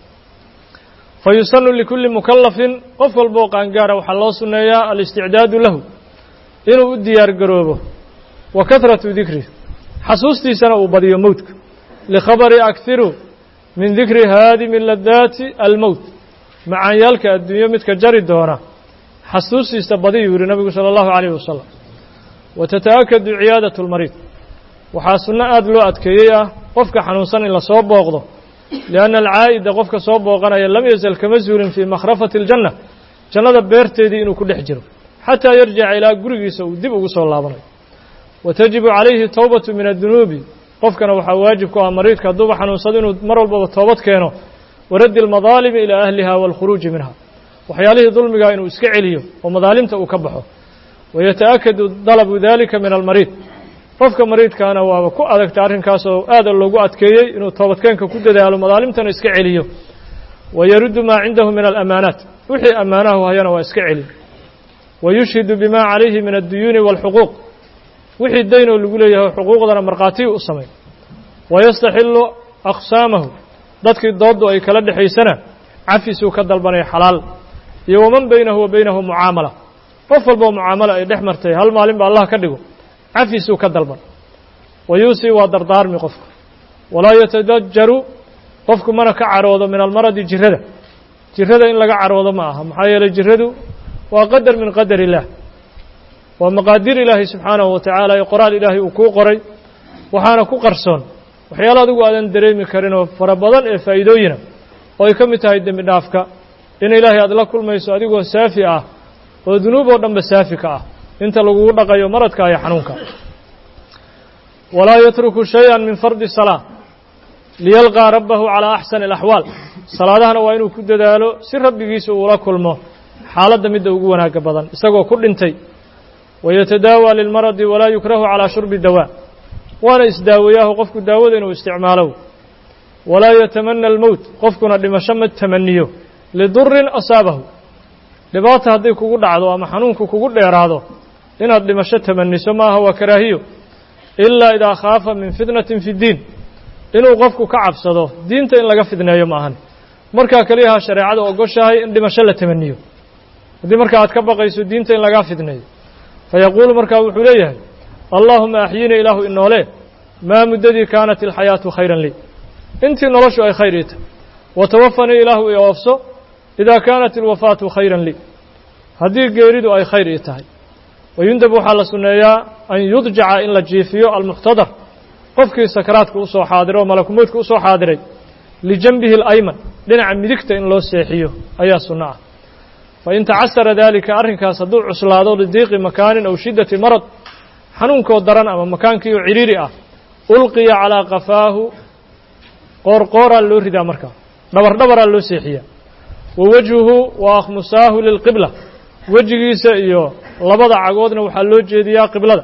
[SPEAKER 1] fa yusanu likulli mukallafin qof walboo qaangaara waxaa loo sunneeyaa alisticdaadu lahu inuu u diyaar garoobo wa kahratu dikrih xasuustiisana uu badiyo mowtka likhabari akhiru min dikri haadimi ladaati almowt macaanyaalka adduunyo midka jari doona xasuustiisa badiyuu yihi nabigu salى اllahu عalيyh wasalam wa tata'akadu ciyaadaة اlmariid waxaa sunno aada loo adkeeyey ah qofka xanuunsan in lasoo booqdo lianna alcaa'ida qofka soo booqanaya lam yazal kama zuulin fii makhrafati اljanna jannada beerteedii inuu ku dhex jiro xataa yarjica ilaa gurigiisa uu dib ugu soo laabanayo wa tajibu calayhi towbatu min addunuubi qofkana waxaa waajib ku ah mariidka hadduuba xanuunsado inuu mar walbaba toobad keeno waraddi almadaalimi ilaa ahliha waalkhuruuji minha waxyaalihii dulmigaa inuu iska celiyo oo madaalimta uu ka baxo wayata'akadu dalabu dalika min almariid qofka mariidkaana waaba ku adagta arrinkaas oo aada loogu adkeeyey inuu toobadkeenka ku dadaalo madaalimtana iska celiyo wa yaruddu maa cindahu min alamaanaat wixii ammaanahu hayana waa iska celi wa yushhidu bima calayhi min adduyuuni waalxuquuq wixii daynoo lagu leeyahay xuquuqdana markhaatiyu u samay wayastaxilu aqsaamahu dadkii dooddu ay kala dhexaysana cafisuu ka dalbanaya xalaal iyo waman baynahu wa baynahu mucaamala qof walboo mucaamalo ay dhex martay hal maalin ba allah ka dhigo cafisuu ka dalban wa yuusii waa dardaarmi qofku walaa yatadajaru qofku mana ka caroodo min almaradi jirada jirada in laga caroodo ma aha maxaa yeeley jiradu waa qadar min qadar illaah waa maqaadir ilaahay subxaanahu wa tacaala ee qoraal ilaahay uu kuu qoray waxaana ku qarsoon waxyaala adigu aadan dareemi karin oo fara badan ee faa'iidooyina oo ay ka mid tahay dembi dhaafka in ilaahay aad la kulmayso adigoo saafi ah oo dunuub oo dhanba saafi ka ah inta lagugu dhaqayo maradka iyo xanuunka walaa yatruku shay-an min fardi salaa liyalqaa rabbahu calaa axsani alaxwaal salaadahana waa inuu ku dadaalo si rabbigiisa uula kulmo xaaladda midda ugu wanaagga badan isagoo ku dhintay wayatadaawaa lilmaradi walaa yukrahu calaa shurbi dawaa waana isdaaweeyaahu qofku daawada inuu isticmaalo walaa yatamana almowt qofkuna dhimasho ma tamaniyo lidurin asaabahu dhibaata hadday kugu dhacdo ama xanuunku kugu dheeraado inaad dhimasho tamaniso maaha waa karaahiyo ilaa idaa khaafa min fitnatin fi ddiin inuu qofku ka cabsado diinta in laga fidneeyo ma ahan markaa keliyaha shareecada ogoshahay in dhimasho la tamaniyo haddii marka aad ka baqayso diinta in lagaa fidneeyo fayaquulu markaa wuxuu leeyahay allaahuma axyinii ilaahu inoole maa muddadii kaanat ilxayaatu khayran lii intii noloshu ay khayr ii tahay watawafanii ilaahu i oofso idaa kaanat ilwafaatu khayran lii haddii geeridu ay khayr ii tahay wayundab waxaa la sunneeyaa an yudjaca in la jiifiyo almuxtadar qofkii sakaraadka u soo xaadiray oo malakumoodka u soo xaadiray lijanbihi alayman dhinaca midigta in loo seexiyo ayaa sunno ah fain tacasara daalika arrinkaas hadduu cuslaado lidiiqi makaanin aw shiddati marad xanuunkoo daran ama makaankii oo cidhiiri ah ulqiya calaa qafaahu qoorqooraa loo ridaa markaa dhabar dhabaraa loo seexiyaa wa wejhuhu wa akhmusaahu lilqibla wejigiisa iyo labada cagoodna waxaa loo jeediyaa qiblada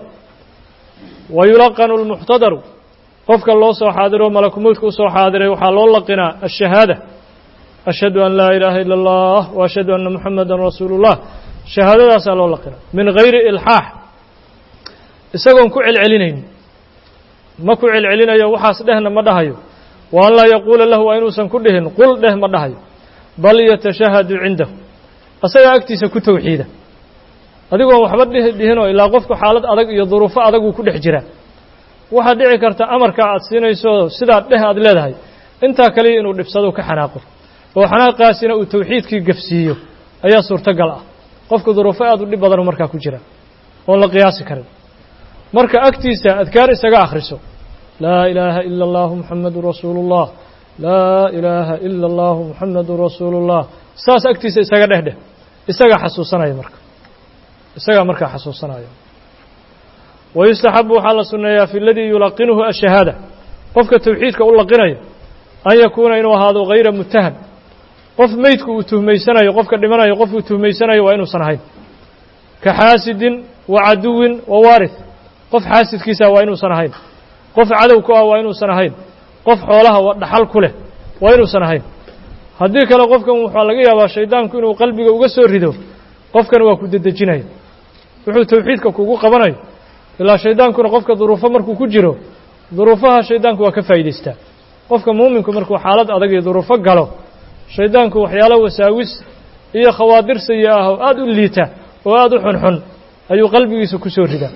[SPEAKER 1] wa yulaqanu almuxtadaru qofka loo soo xaadiro malakumoodka u soo xaadiray waxaa loo laqinaa ashahaada ashhadu an laa ilaaha ila allah wa ashhadu anna muxamadan rasuulu ullah shahaadadaasaa loo laqinaa min gayri ilxaax isagoon ku celcelinaynin ma ku celcelinayo waxaas dhehna ma dhahayo wa an laa yaquula lahu waa inuusan ku dhihin qul dheh ma dhahayo bal yatashahadu cindahu asagaa agtiisa ku tawxiida adigoon waxba dhihi dhihinoo ilaa qofku xaalad adag iyo duruufo adag uu ku dhex jiraa waxaad dhici karta amarkaa aad siinayso sidaa dheh aad leedahay intaa kaliya inuu dhibsado ka xanaaqo oo xanaaqaasina uu tawxiidkii gafsiiyo ayaa suurtogal ah qofku duruufo aad u dhib badanu markaa ku jira oon la qiyaasi karin marka agtiisa adkaar isaga akhriso laa ilaaha ila allahu muxamadu rasuulu ullah laa ilaaha ila allahu muxamadu rasuulu ullah saas agtiisa isaga dheh dheh isaga xasuusanaya marka isagaa markaa xasuusanaya wayustaxabu waxaa la sunneeyaa fi ladii yulaqinuhu ashahaada qofka tawxiidka u laqinaya an yakuuna inuu ahaado hayra mutaham qof meydku uu tuhmaysanayo qofka dhimanayo qof uu tuhmaysanayo waa inuusan ahayn ka xaasidin wa caduwin wa waarith qof xaasidkiisa waa inuusan ahayn qof cadow ku ah waa inuusan ahayn qof xoolaha dhaxal ku leh waa inuusan ahayn haddii kale qofkan waxaa laga yaabaa shaydaanku inuu qalbiga uga soo rido qofkan waa ku dedejinaya wuxuu tawxiidka kugu qabanayo ilaa shaydaankuna qofka duruufo markuu ku jiro duruufaha shaydaanku waa ka faa'idaystaa qofka muuminku markuu xaalad adag iyo duruufo galo shaydaanku waxyaalo wasaawis iyo khawaadir sayi ah oo aada u liita oo aada u xunxun ayuu qalbigiisa ku soo ridaa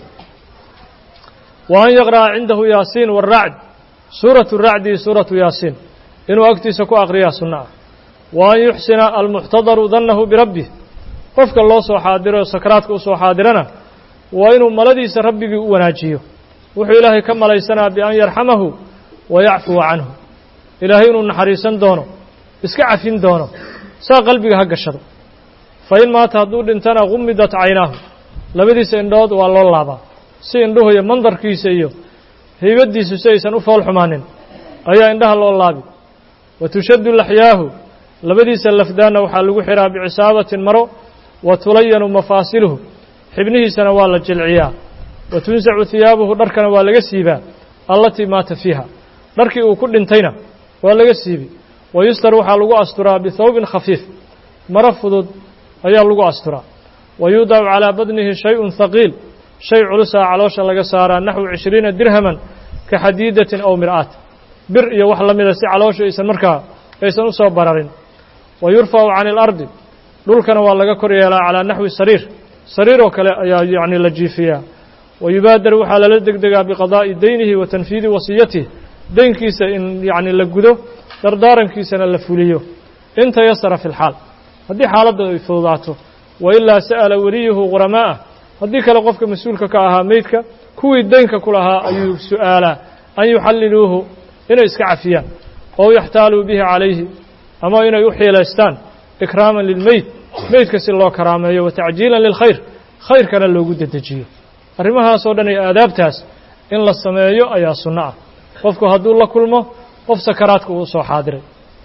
[SPEAKER 1] wa an yaqra'a cindahu yaasiin waaracd suuratu racdi iyo suuratu yaasiin inuu agtiisa ku aqriyaa sunno ah wa an yuxsina almuxtadaru dannahu birabbih qofka loo soo xaadiro oo sakaraadka u soo xaadirana waa inuu maladiisa rabbigii u wanaajiyo wuxuu ilaahay ka malaysanaa bian yarxamahu wa yacfuwa canhu ilaahay inuu naxariisan doono iska cafin doono saa qalbiga ha gashado fa in maata hadduu dhintana gumidat caynaahu labadiisa indhood waa loo laabaa si indhuhu iyo mandarkiisa iyo haybaddiisu si aysan u fool xumaanin ayaa indhaha loo laabi wa tushaddu laxyaahu labadiisa lafdaanna waxaa lagu xihaa bicisaabatin maro wa tulayanu mafaasiluhu xibnihiisana waa la jilciyaa wa tunsacu hiyaabuhu dharkana waa laga siibaa allatii maata fiiha dharkii uu ku dhintayna waa laga siibi wa yustar waxaa lagu asturaa bihawbin khafiif maro fudud ayaa lagu asturaa wa yuudacu calaa badnihi shay-un haqiil shay culusaa caloosha laga saaraa naxwu cishriina dirhaman ka xadiidatin aw mir'aat bir iyo wax la mida si calooshu aysan markaa aysan u soo bararin wa yurfacu cani alardi dhulkana waa laga kor yeelaa calaa naxwi sariir sariir oo kale ayaa yacni la jiifiyaa wa yubaadaru waxaa lala degdegaa biqadaa'i deynihi wa tanfiidi wasiyatihi deynkiisa in yacni la gudo dardaarankiisana la fuliyo in tayasara fi lxaal haddii xaaladda ay fududaato wa ilaa sa'ala weliyuhu quramaa'ah haddii kale qofka mas-uulka ka ahaa meydka kuwii deynka ku lahaa ayuu su'aalaa an yuxalliluuhu inay iska cafiyaan oo yaxtaaluu bihi calayhi ama inay u xiilaystaan ikraaman lilmeyd meydka si loo karaameeyo wa tacjiilan lilkhayr khayrkana loogu dedejiyo arrimahaasoo dhan iyo aadaabtaas in la sameeyo ayaa sunno ah qofku hadduu la kulmo qof sakaraadka uu soo xaadiray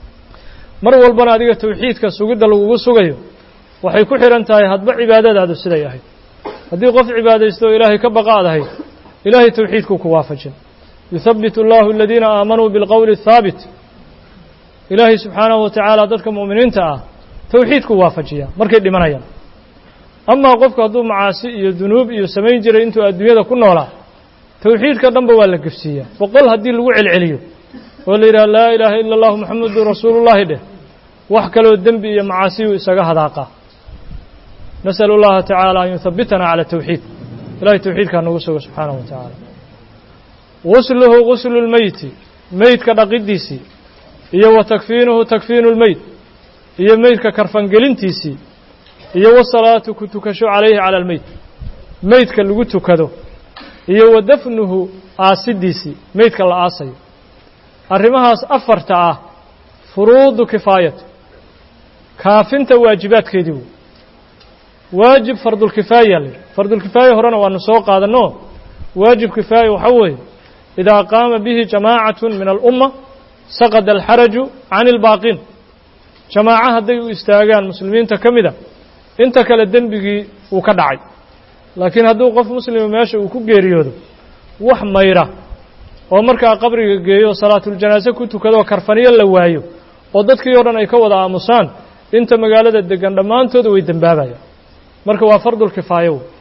[SPEAKER 1] mar walbana adiga tawxiidka sugidda lagugu sugayo waxay ku xidhan tahay hadba cibaadadaadu siday ahayd haddii qof cibaadaysto oo ilaahay ka baqa ad ahayd ilaahay tawxiidkuu ku waafajin yuhabbit allahu aladiina aamanuu bilqowli athaabit ilaahay subxaanahu wa tacaala dadka mu'miniinta ah tawxiidkuu waafajiyaa markay dhimanayaan amaa qofku hadduu macaasi iyo dunuub iyo samayn jiray intuu adduunyada ku noolaa tawxiidka dhanba waa la gefsiiyaa boqol haddii lagu celceliyo oo la yidhaha laa ilaaha ila allahu moxamedun rasuulullaahi dheh wax kaloo dembi iyo macaasiyuu isaga hadaaqaa nas'al اllaha tacaala an yuhabbitana cala tawxiid ilahay tawxiidkaa nagu sugo subxaanahu wa tacaala gusluhu guslu lmeyti meydka dhaqiddiisii iyo wa takfiinuhu takfiinu lmeyd iyo meydka karfangelintiisii iyo wasalaatu ku tukasho calayhi cala almeyd meydka lagu tukado iyo wa dafnuhu aasidiisii meydka la aasayo arrimahaas afarta ah furuudu kifaayat kaafinta waajibaadkeedii wey waajib fardulkifaaya la yidhi fardulkifaaya horena waanu soo qaadanno waajib kifaaya waxaa weeye idaa qaama bihi jamaacatun min alumma saqada alxaraju can ilbaaqiin jamaaco hadday u istaagaan muslimiinta ka mida inta kale dembigii wuu ka dhacay laakiin hadduu qof muslima meesha uu ku geeriyoodo wax mayra oo markaa qabriga geeyo salaatuljanaaso ku tukadoo karfaniyo la waayo oo dadkii o dhan ay ka wada aamusaan inta magaalada degan dhammaantooda way dembaabayaan marka waa fardulkifaayo wey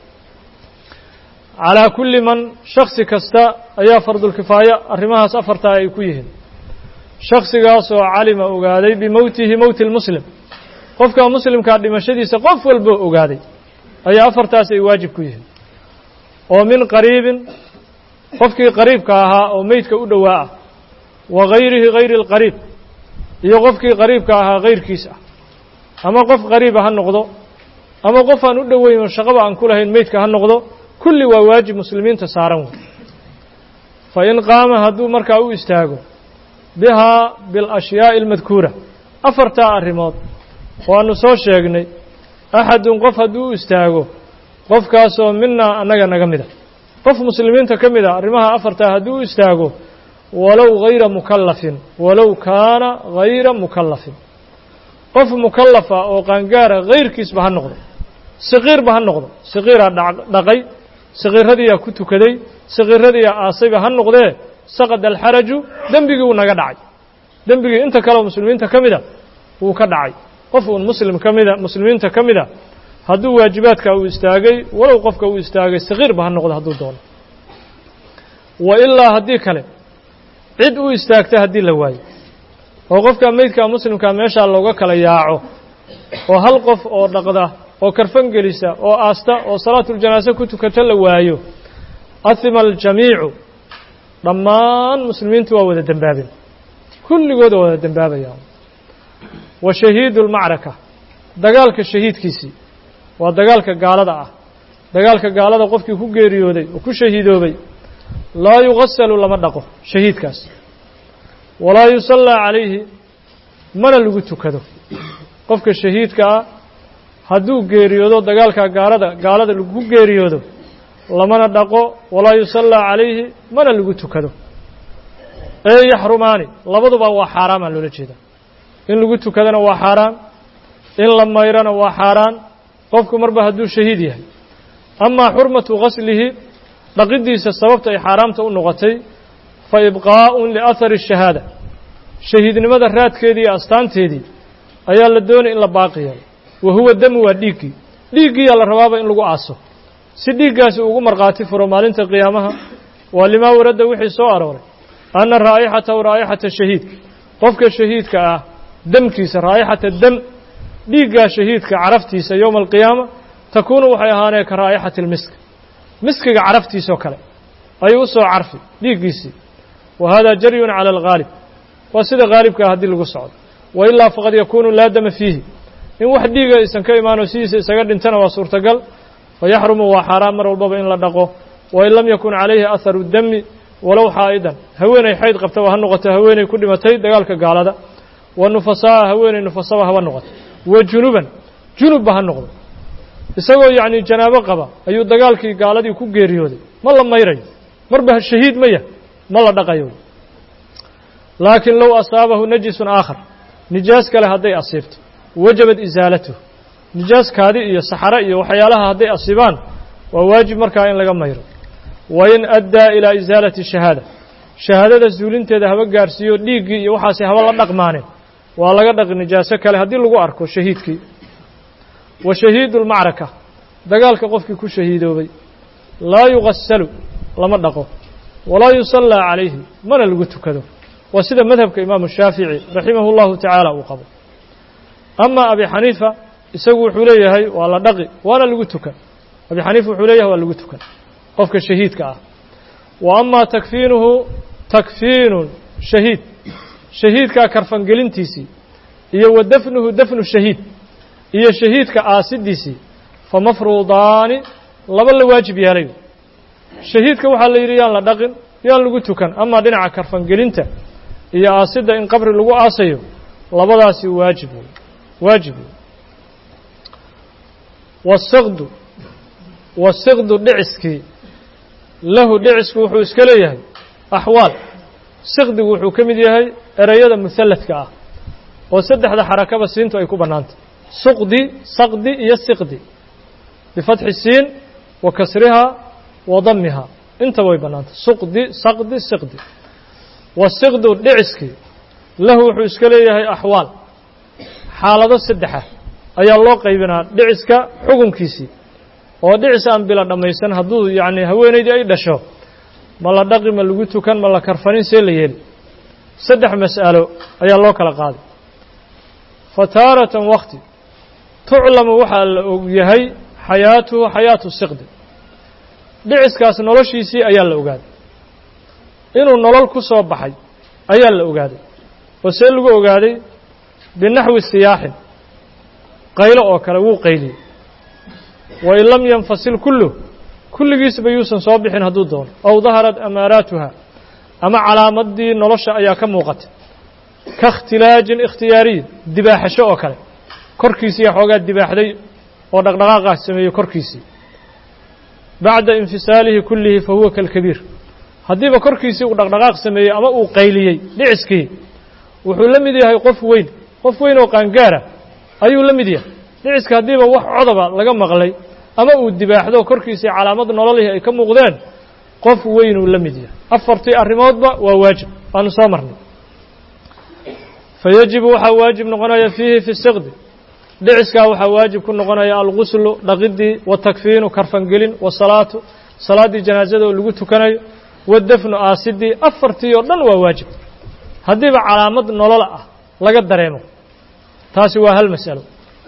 [SPEAKER 1] calaa kulli man shaksi kasta ayaa fardulkifaayo arrimahaas afartaa ay ku yihiin shaksigaasoo calima ogaaday bimowtihi mowti lmuslim qofka muslimkaa dhimashadiisa qof walboo ogaaday ayaa afartaas ay waajib ku yihiin oo min qariibin qofkii qariibka ahaa oo meydka u dhowaa ah wa gayrihi gayri اlqariib iyo qofkii qariibka ahaa gayrkiis ah ama qof qariiba ha noqdo ama qof aan u dhoweyn oo shaqaba aan ku lahayn meydka ha noqdo kulli waa waajib muslimiinta saaran wey fa in qaama hadduu markaa u istaago bihaa biاlأshyaaءi اlmadkuura afartaa arrimood waanu soo sheegnay axadun qof hadduu u istaago qofkaasoo minaa annaga naga mida qof muslimiinta ka mid a arrimaha afartaa hadduu u istaago walow hayra mukallafin walow kaana hayra mukallafin qof mukallafa oo qaangaara hayrkiisba ha noqdo saqiirba ha noqdo saqiiraa dhaqay saqiiradiiyaa ku tukaday saqiiradiiyaa aasayba ha noqdee saqad alxaraju dembigii wuu naga dhacay dembigii inta kaleoo muslimiinta ka mida wuu ka dhacay qof uun muslim ka mida muslimiinta ka mida hadduu waajibaadka uu istaagay walow qofka uu istaagay saqiirba ha noqdo hadduu doono wa ilaa haddii kale cid u istaagta haddii la waayo oo qofka meydka muslimkaa meeshaa looga kala yaaco oo hal qof oo dhaqda oo karfan gelisa oo aasta oo salaatuljanaase ku tukata la waayo ahima aljamiicu dhammaan muslimiintu waa wada dembaabeen kulligood waa wada dembaabayaan wa shahiidu lmacraka dagaalka shahiidkiisii waa dagaalka gaalada ah dagaalka gaalada qofkii ku geeriyooday oo ku shahiidoobay laa yugasalu lama dhaqo shahiidkaas walaa yusallaa calayhi mana lagu tukado qofka shahiidka ah hadduu geeriyoodo dagaalka gaalada gaalada lagu geeriyoodo lamana dhaqo walaa yusallaa calayhi mana lagu tukado ee yaxrumaani labaduba waa xaaraamaa loola jeeda in lagu tukadana waa xaaraan in la mayrana waa xaaraan qofku marba hadduu shahiid yahay amaa xurmatu gaslihi dhaqiddiisa sababta ay xaaraamta u noqotay fa ibqaa'un liahari shahaada shahiidnimada raadkeedii iyo astaanteedii ayaa la doonay in la baaqi yeelo wa huwa damu waa dhiiggii dhiiggiiyaa la rabaaba in lagu aaso si dhiiggaasi ugu markhaati furo maalinta qiyaamaha waa limaa waradda wixii soo arooray anna raa'ixatahu raa'ixata shahiid qofka shahiidka ah demkiisa raa'ixata dam dhiiggaa shahiidka caraftiisa yowma alqiyaama takuunu waxay ahaanee ka raa'ixati almisk miskiga caraftiisoo kale ayuu u soo carfi dhiiggiisii wa hada jaryun cala alghaalib waa sida haalibkaa haddii lagu socdo wa ilaa faqad yakuunu laa dama fiihi in wax dhiiga aysan ka imaano sidiisa isaga dhintana waa suurtagal fayaxrumu waa xaaraan mar walbaba in la dhaqo wain lam yakun calayhi aharu dami walow xaa'idan haweenay xayd qabtaba ha noqoto haweenay ku dhimatay dagaalka gaalada wa nufasaaa haweenay nufasaba haba noqoto wa junuban junubba ha noqdo isagoo yacni janaabo qaba ayuu dagaalkii gaaladii ku geeriyooday ma la mayrayo marba shahiid ma yah ma la dhaqayo laakiin low asaabahu najisun aakhar nijaas kale hadday asiibto wajabad isaalatuh nijaaskaadi iyo saxare iyo waxyaalaha hadday asiibaan waa waajib markaa in laga mayro wain addaa ilaa isaalati shahaada shahaadada suulinteeda haba gaarsiiyo dhiiggii iyo waxaasi haba la dhaqmaaneen waa laga dhaqi nijaaso kale haddii lagu arko shahiidkii wa shahiidu lmacraka dagaalka qofkii ku shahiidoobay laa yugasalu lama dhaqo walaa yusallaa calayhi mana lagu tukado waa sida madhabka imaamu shaafici raximahu llahu tacaala uu qabo ama abi xaniifa isagu wuxuu leeyahay waa la dhaqi waana lagu tukan abi xaniifa wuxuu leeyahay waa lagu tukan qofka shahiidka ah wa amaa takfiinuhu takfiinu shahiid shahiidkaa karfangelintiisii iyo wa dafnuhu dafnu shahiid iyo shahiidka aasidiisii fa mafruudaani laba la waajib yeelay shahiidka waxaa la yidhi yaan la dhaqin yaan lagu tukan amaa dhinaca karfangelinta iyo aasidda in qabri lagu aasayo labadaasi waajib wey waajib wey wasiqdu wasiqdu dhiciskii lahu dhicisku wuxuu iska leeyahay axwaal siqdigu wuxuu ka mid yahay ereyada muhalladka ah oo saddexda xarakaba siintu ay ku bannaantay suqdi saqdi iyo siqdi bifatxi siin wa kasrihaa wa damihaa intaba way bannaantay suqdi saqdi siqdi wasiqdu dhiciskii lahu wuxuu iska leeyahay axwaal xaalado saddexa ayaa loo qaybinaa dhiciska xukunkiisii oo dhicis aan bila dhammaysan hadduu yacni haweenaydii ay dhasho ma la dhaqi ma lagu tukan ma la karfanin see la yeeli saddex mas'alo ayaa loo kala qaaday fa taaratan wakti tuclamu waxaa la og yahay xayaatuhu xayaatu siqdi dhiciskaas noloshiisii ayaa la ogaaday inuu nolol ku soo baxay ayaa la ogaaday oo see lagu ogaaday binaxwi siyaaxin qaylo oo kale wuu qayliyey wain lam yanfasil kulluh kulligiisba yuusan soo bixin hadduu doono aw daharat amaaraatuha ama calaamadii nolosha ayaa ka muuqatay ka ikhtilaajin ikhtiyaariyin dibaaxasho oo kale korkiisiiya xoogaa dibaaxday oo dhaqdhaqaaqaas sameeyey korkiisii bacda infisaalihi kullihi fa huwa kalkabiir haddiiba korkiisii uu dhaqdhaqaaq sameeyey ama uu qayliyey dhiciskii wuxuu la mid yahay qof weyn qof weyn oo qaangaara ayuu la mid yahay dhiciska haddiiba wax codoba laga maqlay ama uu dibaaxdo korkiisii calaamad nololihii ay ka muuqdeen qof weynuu la mid yahay afartii arrimoodba waa waajib waanu soo marnay fa yajibu waxaa waajib noqonaya fiihi fi siqdi dhiciskaa waxaa waajib ku noqonaya alguslu dhaqidii watakfiinu karfangelin wasalaatu salaaddii janaasada oo lagu tukanayo wadafnu aasidii afartii oo dhan waa waajib haddiiba calaamad nolol ah laga dareemo taasi waa hal mas'alo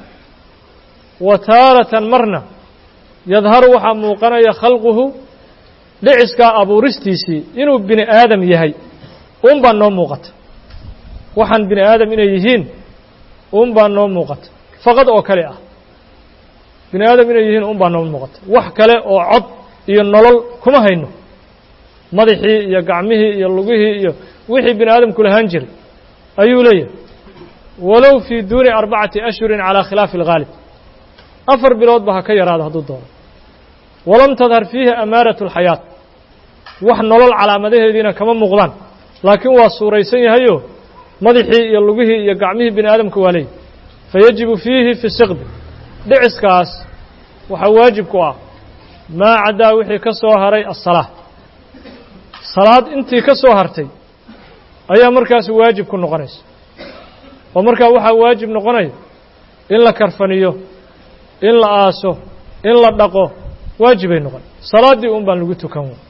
[SPEAKER 1] wa taaratan marna yadharu waxaa muuqanaya khalquhu dhiciskaa abuuristiisii inuu bini aadam yahay un baa noo muuqata waxaan bini aadam inay yihiin un baa noo muuqata faqad oo kale ah bini aadam inay yihiin un baa noo muuqata wax kale oo cod iyo nolol kuma hayno madaxii iyo gacmihii iyo lugihii iyo wixii bini aadamku lahaan jiray ayuu leeyahay walow fii duuni arbacati ashhurin calaa khilaafi alghaalib afar biloodba ha ka yaraado hadduu doono walam tadhar fiihi amaaratu alxayaat wax nolol calaamadaheediina kama muuqdaan laakiin waa suuraysan yahayo madaxii iyo lugihii iyo gacmihii bini aadamka waa leeyahy fayajibu fiihi fi siqdi dhiciskaas waxaa waajib ku ah maa caddaa wixii ka soo haray asalaa salaad intii ka soo hartay ayaa markaas waajib ku noqonaysa oo markaa waxaa waajib noqonaya in la karfaniyo in la aaso in la dhaqo waajibay noqon salaaddii un baan lagu tukan wey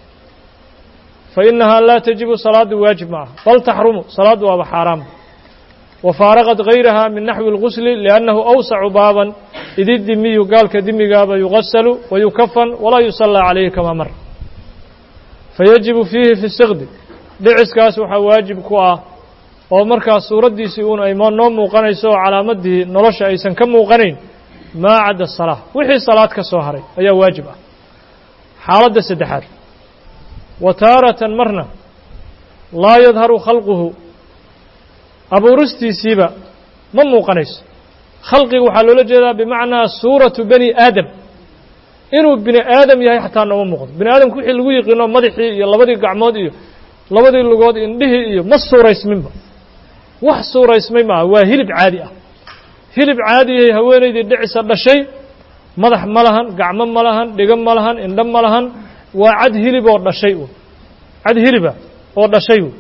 [SPEAKER 1] fa innahaa laa tajibu salaaddu waajib ma aha bal taxrumu salaaddu waaba xaaraam wafaaraqat gayraha min naxwi اlgusli liannahu awsacu baaban idi dimiyu gaalka dimigaaba yugasalu wayukafan walaa yusallaa calayhi kamaa mar fayajibu fiihi fi siqdi dhiciskaas waxaa waajib ku ah oo markaas suuraddiisii uun ay noo muuqanayso oo calaamadii nolosha aysan ka muuqanayn maa cadda salaa wixii salaad ka soo haray ayaa waajib ah xaaladda saddexaad wa taaratan marna laa yadharu khalquhu abuuristiisiiba ma muuqanayso khalqiga waxaa loola jeedaa bimacnaa suuratu bani aadam inuu bini aadam yahay xataa nooma muuqdo bini aadamku wixii lagu yiqiino madaxii iyo labadii gacmood iyo labadii lugood indhihii iyo ma suuraysminba wax suuraysmay maaha waa hilib caadi ah hilib caadiyahay haweenaydii dhicisa dhashay madax ma lahan gacmo ma lahan dhigo ma lahan indho ma lahan waa cad hilib oo dhashay u cad hiliba oo dhashay u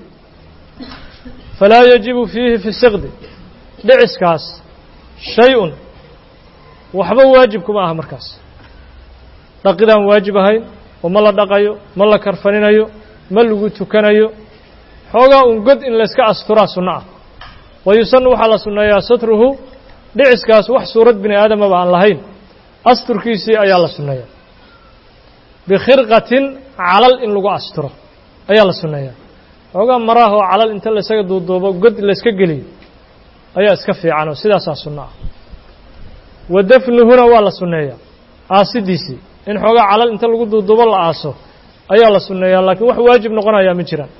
[SPEAKER 1] falaa yajibu fiihi fi siqdi dhiciskaas shay-un waxba waajib kuma aha markaas dhaqidaan waajib ahayn oo ma la dhaqayo ma la karfaninayo ma lagu tukanayo xoogaa un god in layska asturaa sunno ah wa yusanu waxaa la sunneeyaa satruhu dhiciskaas wax suurad bini aadamaba aan lahayn asturkiisii ayaa la sunneeyaa bikhirqatin calal in lagu asturo ayaa la sunneeyaa xoogaa maraahoo calal inta laysaga duuduubo god layska geliyo ayaa iska fiicanoo sidaasaa sunno ah wa dafnuhuna waa la sunneeyaa aasidiisii in xoogaa calal inta lagu duuduubo la aaso ayaa la sunneeyaa laakiin wax waajib noqonayaa ma jiraan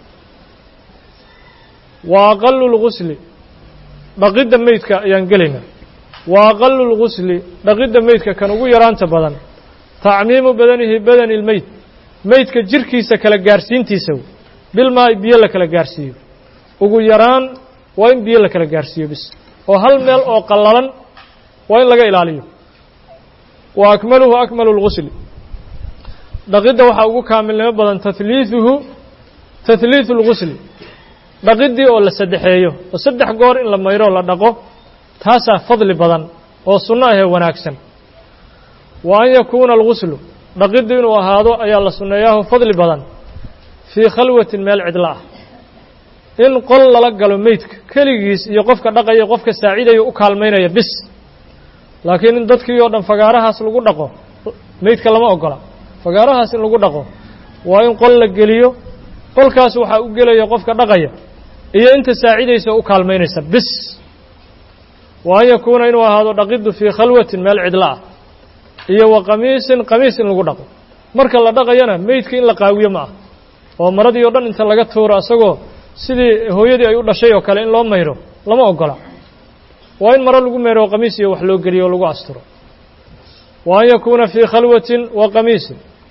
[SPEAKER 1] wa aqalu lgusli dhaqidda meydka ayaan gelaynaa wa aqalu lgusli dhaqidda meydka kan ugu yaraanta badan tacmiimu badanihi badani lmeyd meydka jirkiisa kala gaarsiintiisa bilmaa biyo la kala gaarsiiyo ugu yaraan waa in biyo la kala gaarsiiyo bis oo hal meel oo qallalan waa in laga ilaaliyo wa akmaluhu akmalu lgusli dhaqidda waxaa ugu kaamilnimo badan tahliiثuhu tahliiثu اlgusli dhaqiddii oo la saddexeeyo oo saddex goor in la mayro la dhaqo taasaa fadli badan oo sunno ahee wanaagsan wa an yakuuna alguslu dhaqiddu inuu ahaado ayaa la sunneeyaaho fadli badan fii khalwatin meel cidlo ah in qol lala galo meydka keligiis iyo qofka dhaqaya qofka saaciidaya u kaalmaynaya bis laakiin in dadkii oo dhan fagaarahaas lagu dhaqo meydka lama ogola fagaarahaas in lagu dhaqo waa in qol la geliyo qolkaas waxaa u gelaya qofka dhaqaya iyo inta saacidaysa u kaalmaynaysa bis wa an yakuuna inuu ahaado dhaqiddu fii khalwatin meel cidlo ah iyo wa qamiisin qamiis in lagu dhaqo marka la dhaqayana meydka in la qaawiyo ma ah oo maradii oo dhan inta laga tuuro asagoo sidii hooyadii ay u dhashay oo kale in loo mayro lama ogola waa in maro lagu mayro qamiis iyo wax loo geliyo oo lagu asturo wa an yakuuna fii khalwatin wa qamiisin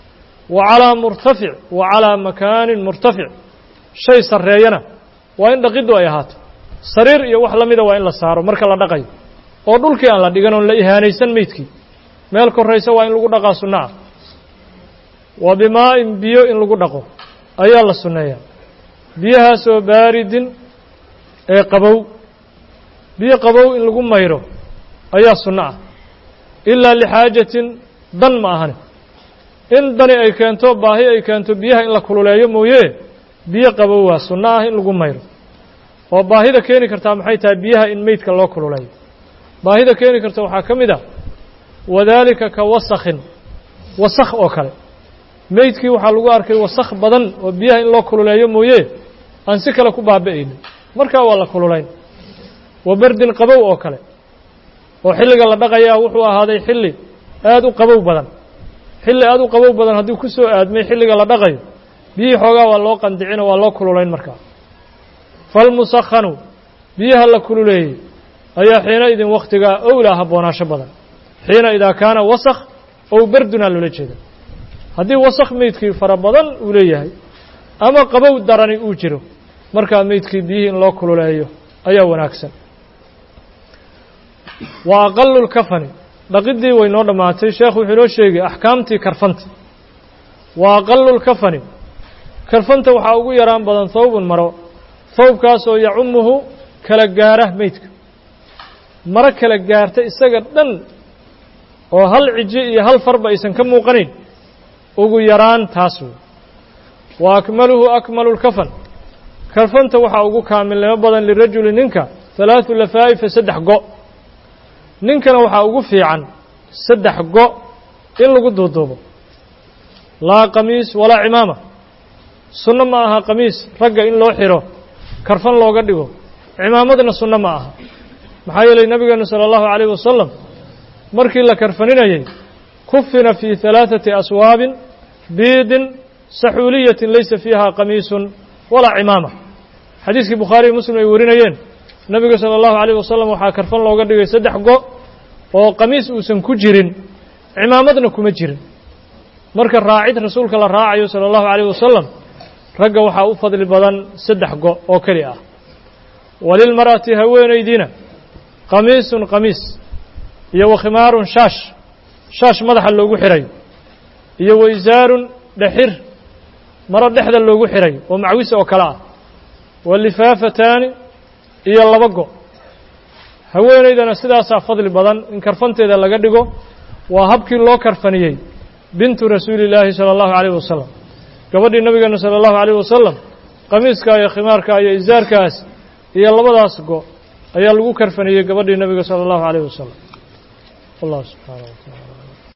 [SPEAKER 1] wa calaa murtafic wa calaa makaanin murtafic shay sarreeyana waa in dhaqiddu ay ahaato sariir iyo wax la mida waa in la saaro marka la dhaqayo oo dhulkii aan la dhigan oon la ihaanaysan meydkii meel korraysa waa in lagu dhaqaa sunno ah wa bimaa'in biyo in lagu dhaqo ayaa la sunneeyaa biyahaasoo baaridin ee qabow biyo qabow in lagu mayro ayaa sunno ah ilaa lixaajatin dan ma ahane in dani ay keento baahi ay keento biyaha in la kululeeyo mooye biyo qabow waa sunno ah in lagu mayro oo baahida keeni kartaa maxay tahay biyaha in meydka loo kululeeyo baahida keeni karta waxaa ka mid ah wadaalika ka wasakhin wasakh oo kale meydkii waxaa lagu arkay wasakh badan oo biyaha in loo kululeeyo mooye aan si kale ku baaba'aynin markaa waa la kululayn wa berdin qabow oo kale oo xilliga la dhaqayaa wuxuu ahaaday xilli aad u qabow badan xilli aad u qabow badan haddii ku soo aadmay xilliga la dhaqayo biyihii xoogaa waa loo qandicino waa loo kululayn markaa falmusakhanu biyaha la kululeeyey ayaa xiina idin wakhtigaa owlaa habboonaasho badan xiina idaa kaana wasakh ow berdunaa loola jeeda haddii wasakh meydkii fara badan uu leeyahay ama qabow darani uu jiro markaa meydkii biyihii in loo kululeeyo ayaa wanaagsan wa aqalu lkafani dhaqiddii way noo dhammaatay sheekhu wuxuu inoo sheegay axkaamtii karfanta wa aqalu lkafani karfanta waxaa ugu yaraan badan thawbun maro thawbkaasoo yacumuhu kala gaara meydka maro kala gaarta isaga dhan oo hal ciji iyo hal farba aysan ka muuqanayn ugu yaraan taas wey wa akmaluhu akmalu lkafan karfanta waxaa ugu kaamilnimo badan lirajuli ninka halaathu lafaa'ifa saddex go' ninkana waxaa ugu fiican saddex go' in lagu duuduubo laa qamiis walaa cimaama sunno ma aha qamiis ragga in loo xiro karfan looga dhigo cimaamadna sunno ma aha maxaa yeelay nabigeenu sala allahu calayh wasalam markii la karfaninayay kufina fii halaaثati aswaabin biidin saxuuliyatin laysa fiiha qamiisun walaa cimaama xadiiskii bukhaariy muslim ay warinayeen nebiga sala allahu calayh wasalam waxaa karfan looga dhigay saddex go' oo qamiis uusan ku jirin cimaamadna kuma jirin marka raacid rasuulka la raacayo sala allahu calayh wasalam ragga waxaa u fadli badan saddex go' oo keli ah walilmar'ati haweenaydiina qamiisun qamiis iyo wa khimaarun shaash shaash madaxa loogu xirayo iyo waysaarun dhexir maro dhexda loogu xirayo oo macwis oo kale ah wa lifaafataani iyo laba go' haweenaydana sidaasaa fadli badan in karfanteeda laga dhigo waa habkii loo karfaniyey bintu rasuuli illaahi sala allahu calayh wasalam gabadhii nabigeena sala allahu calayh wasalam qamiiskaa iyo khimaarkaa iyo isaarkaas iyo labadaas go' ayaa lagu karfaniyey gabadhii nabiga sala allahu calayh wasalam wallahu subxaana wa taala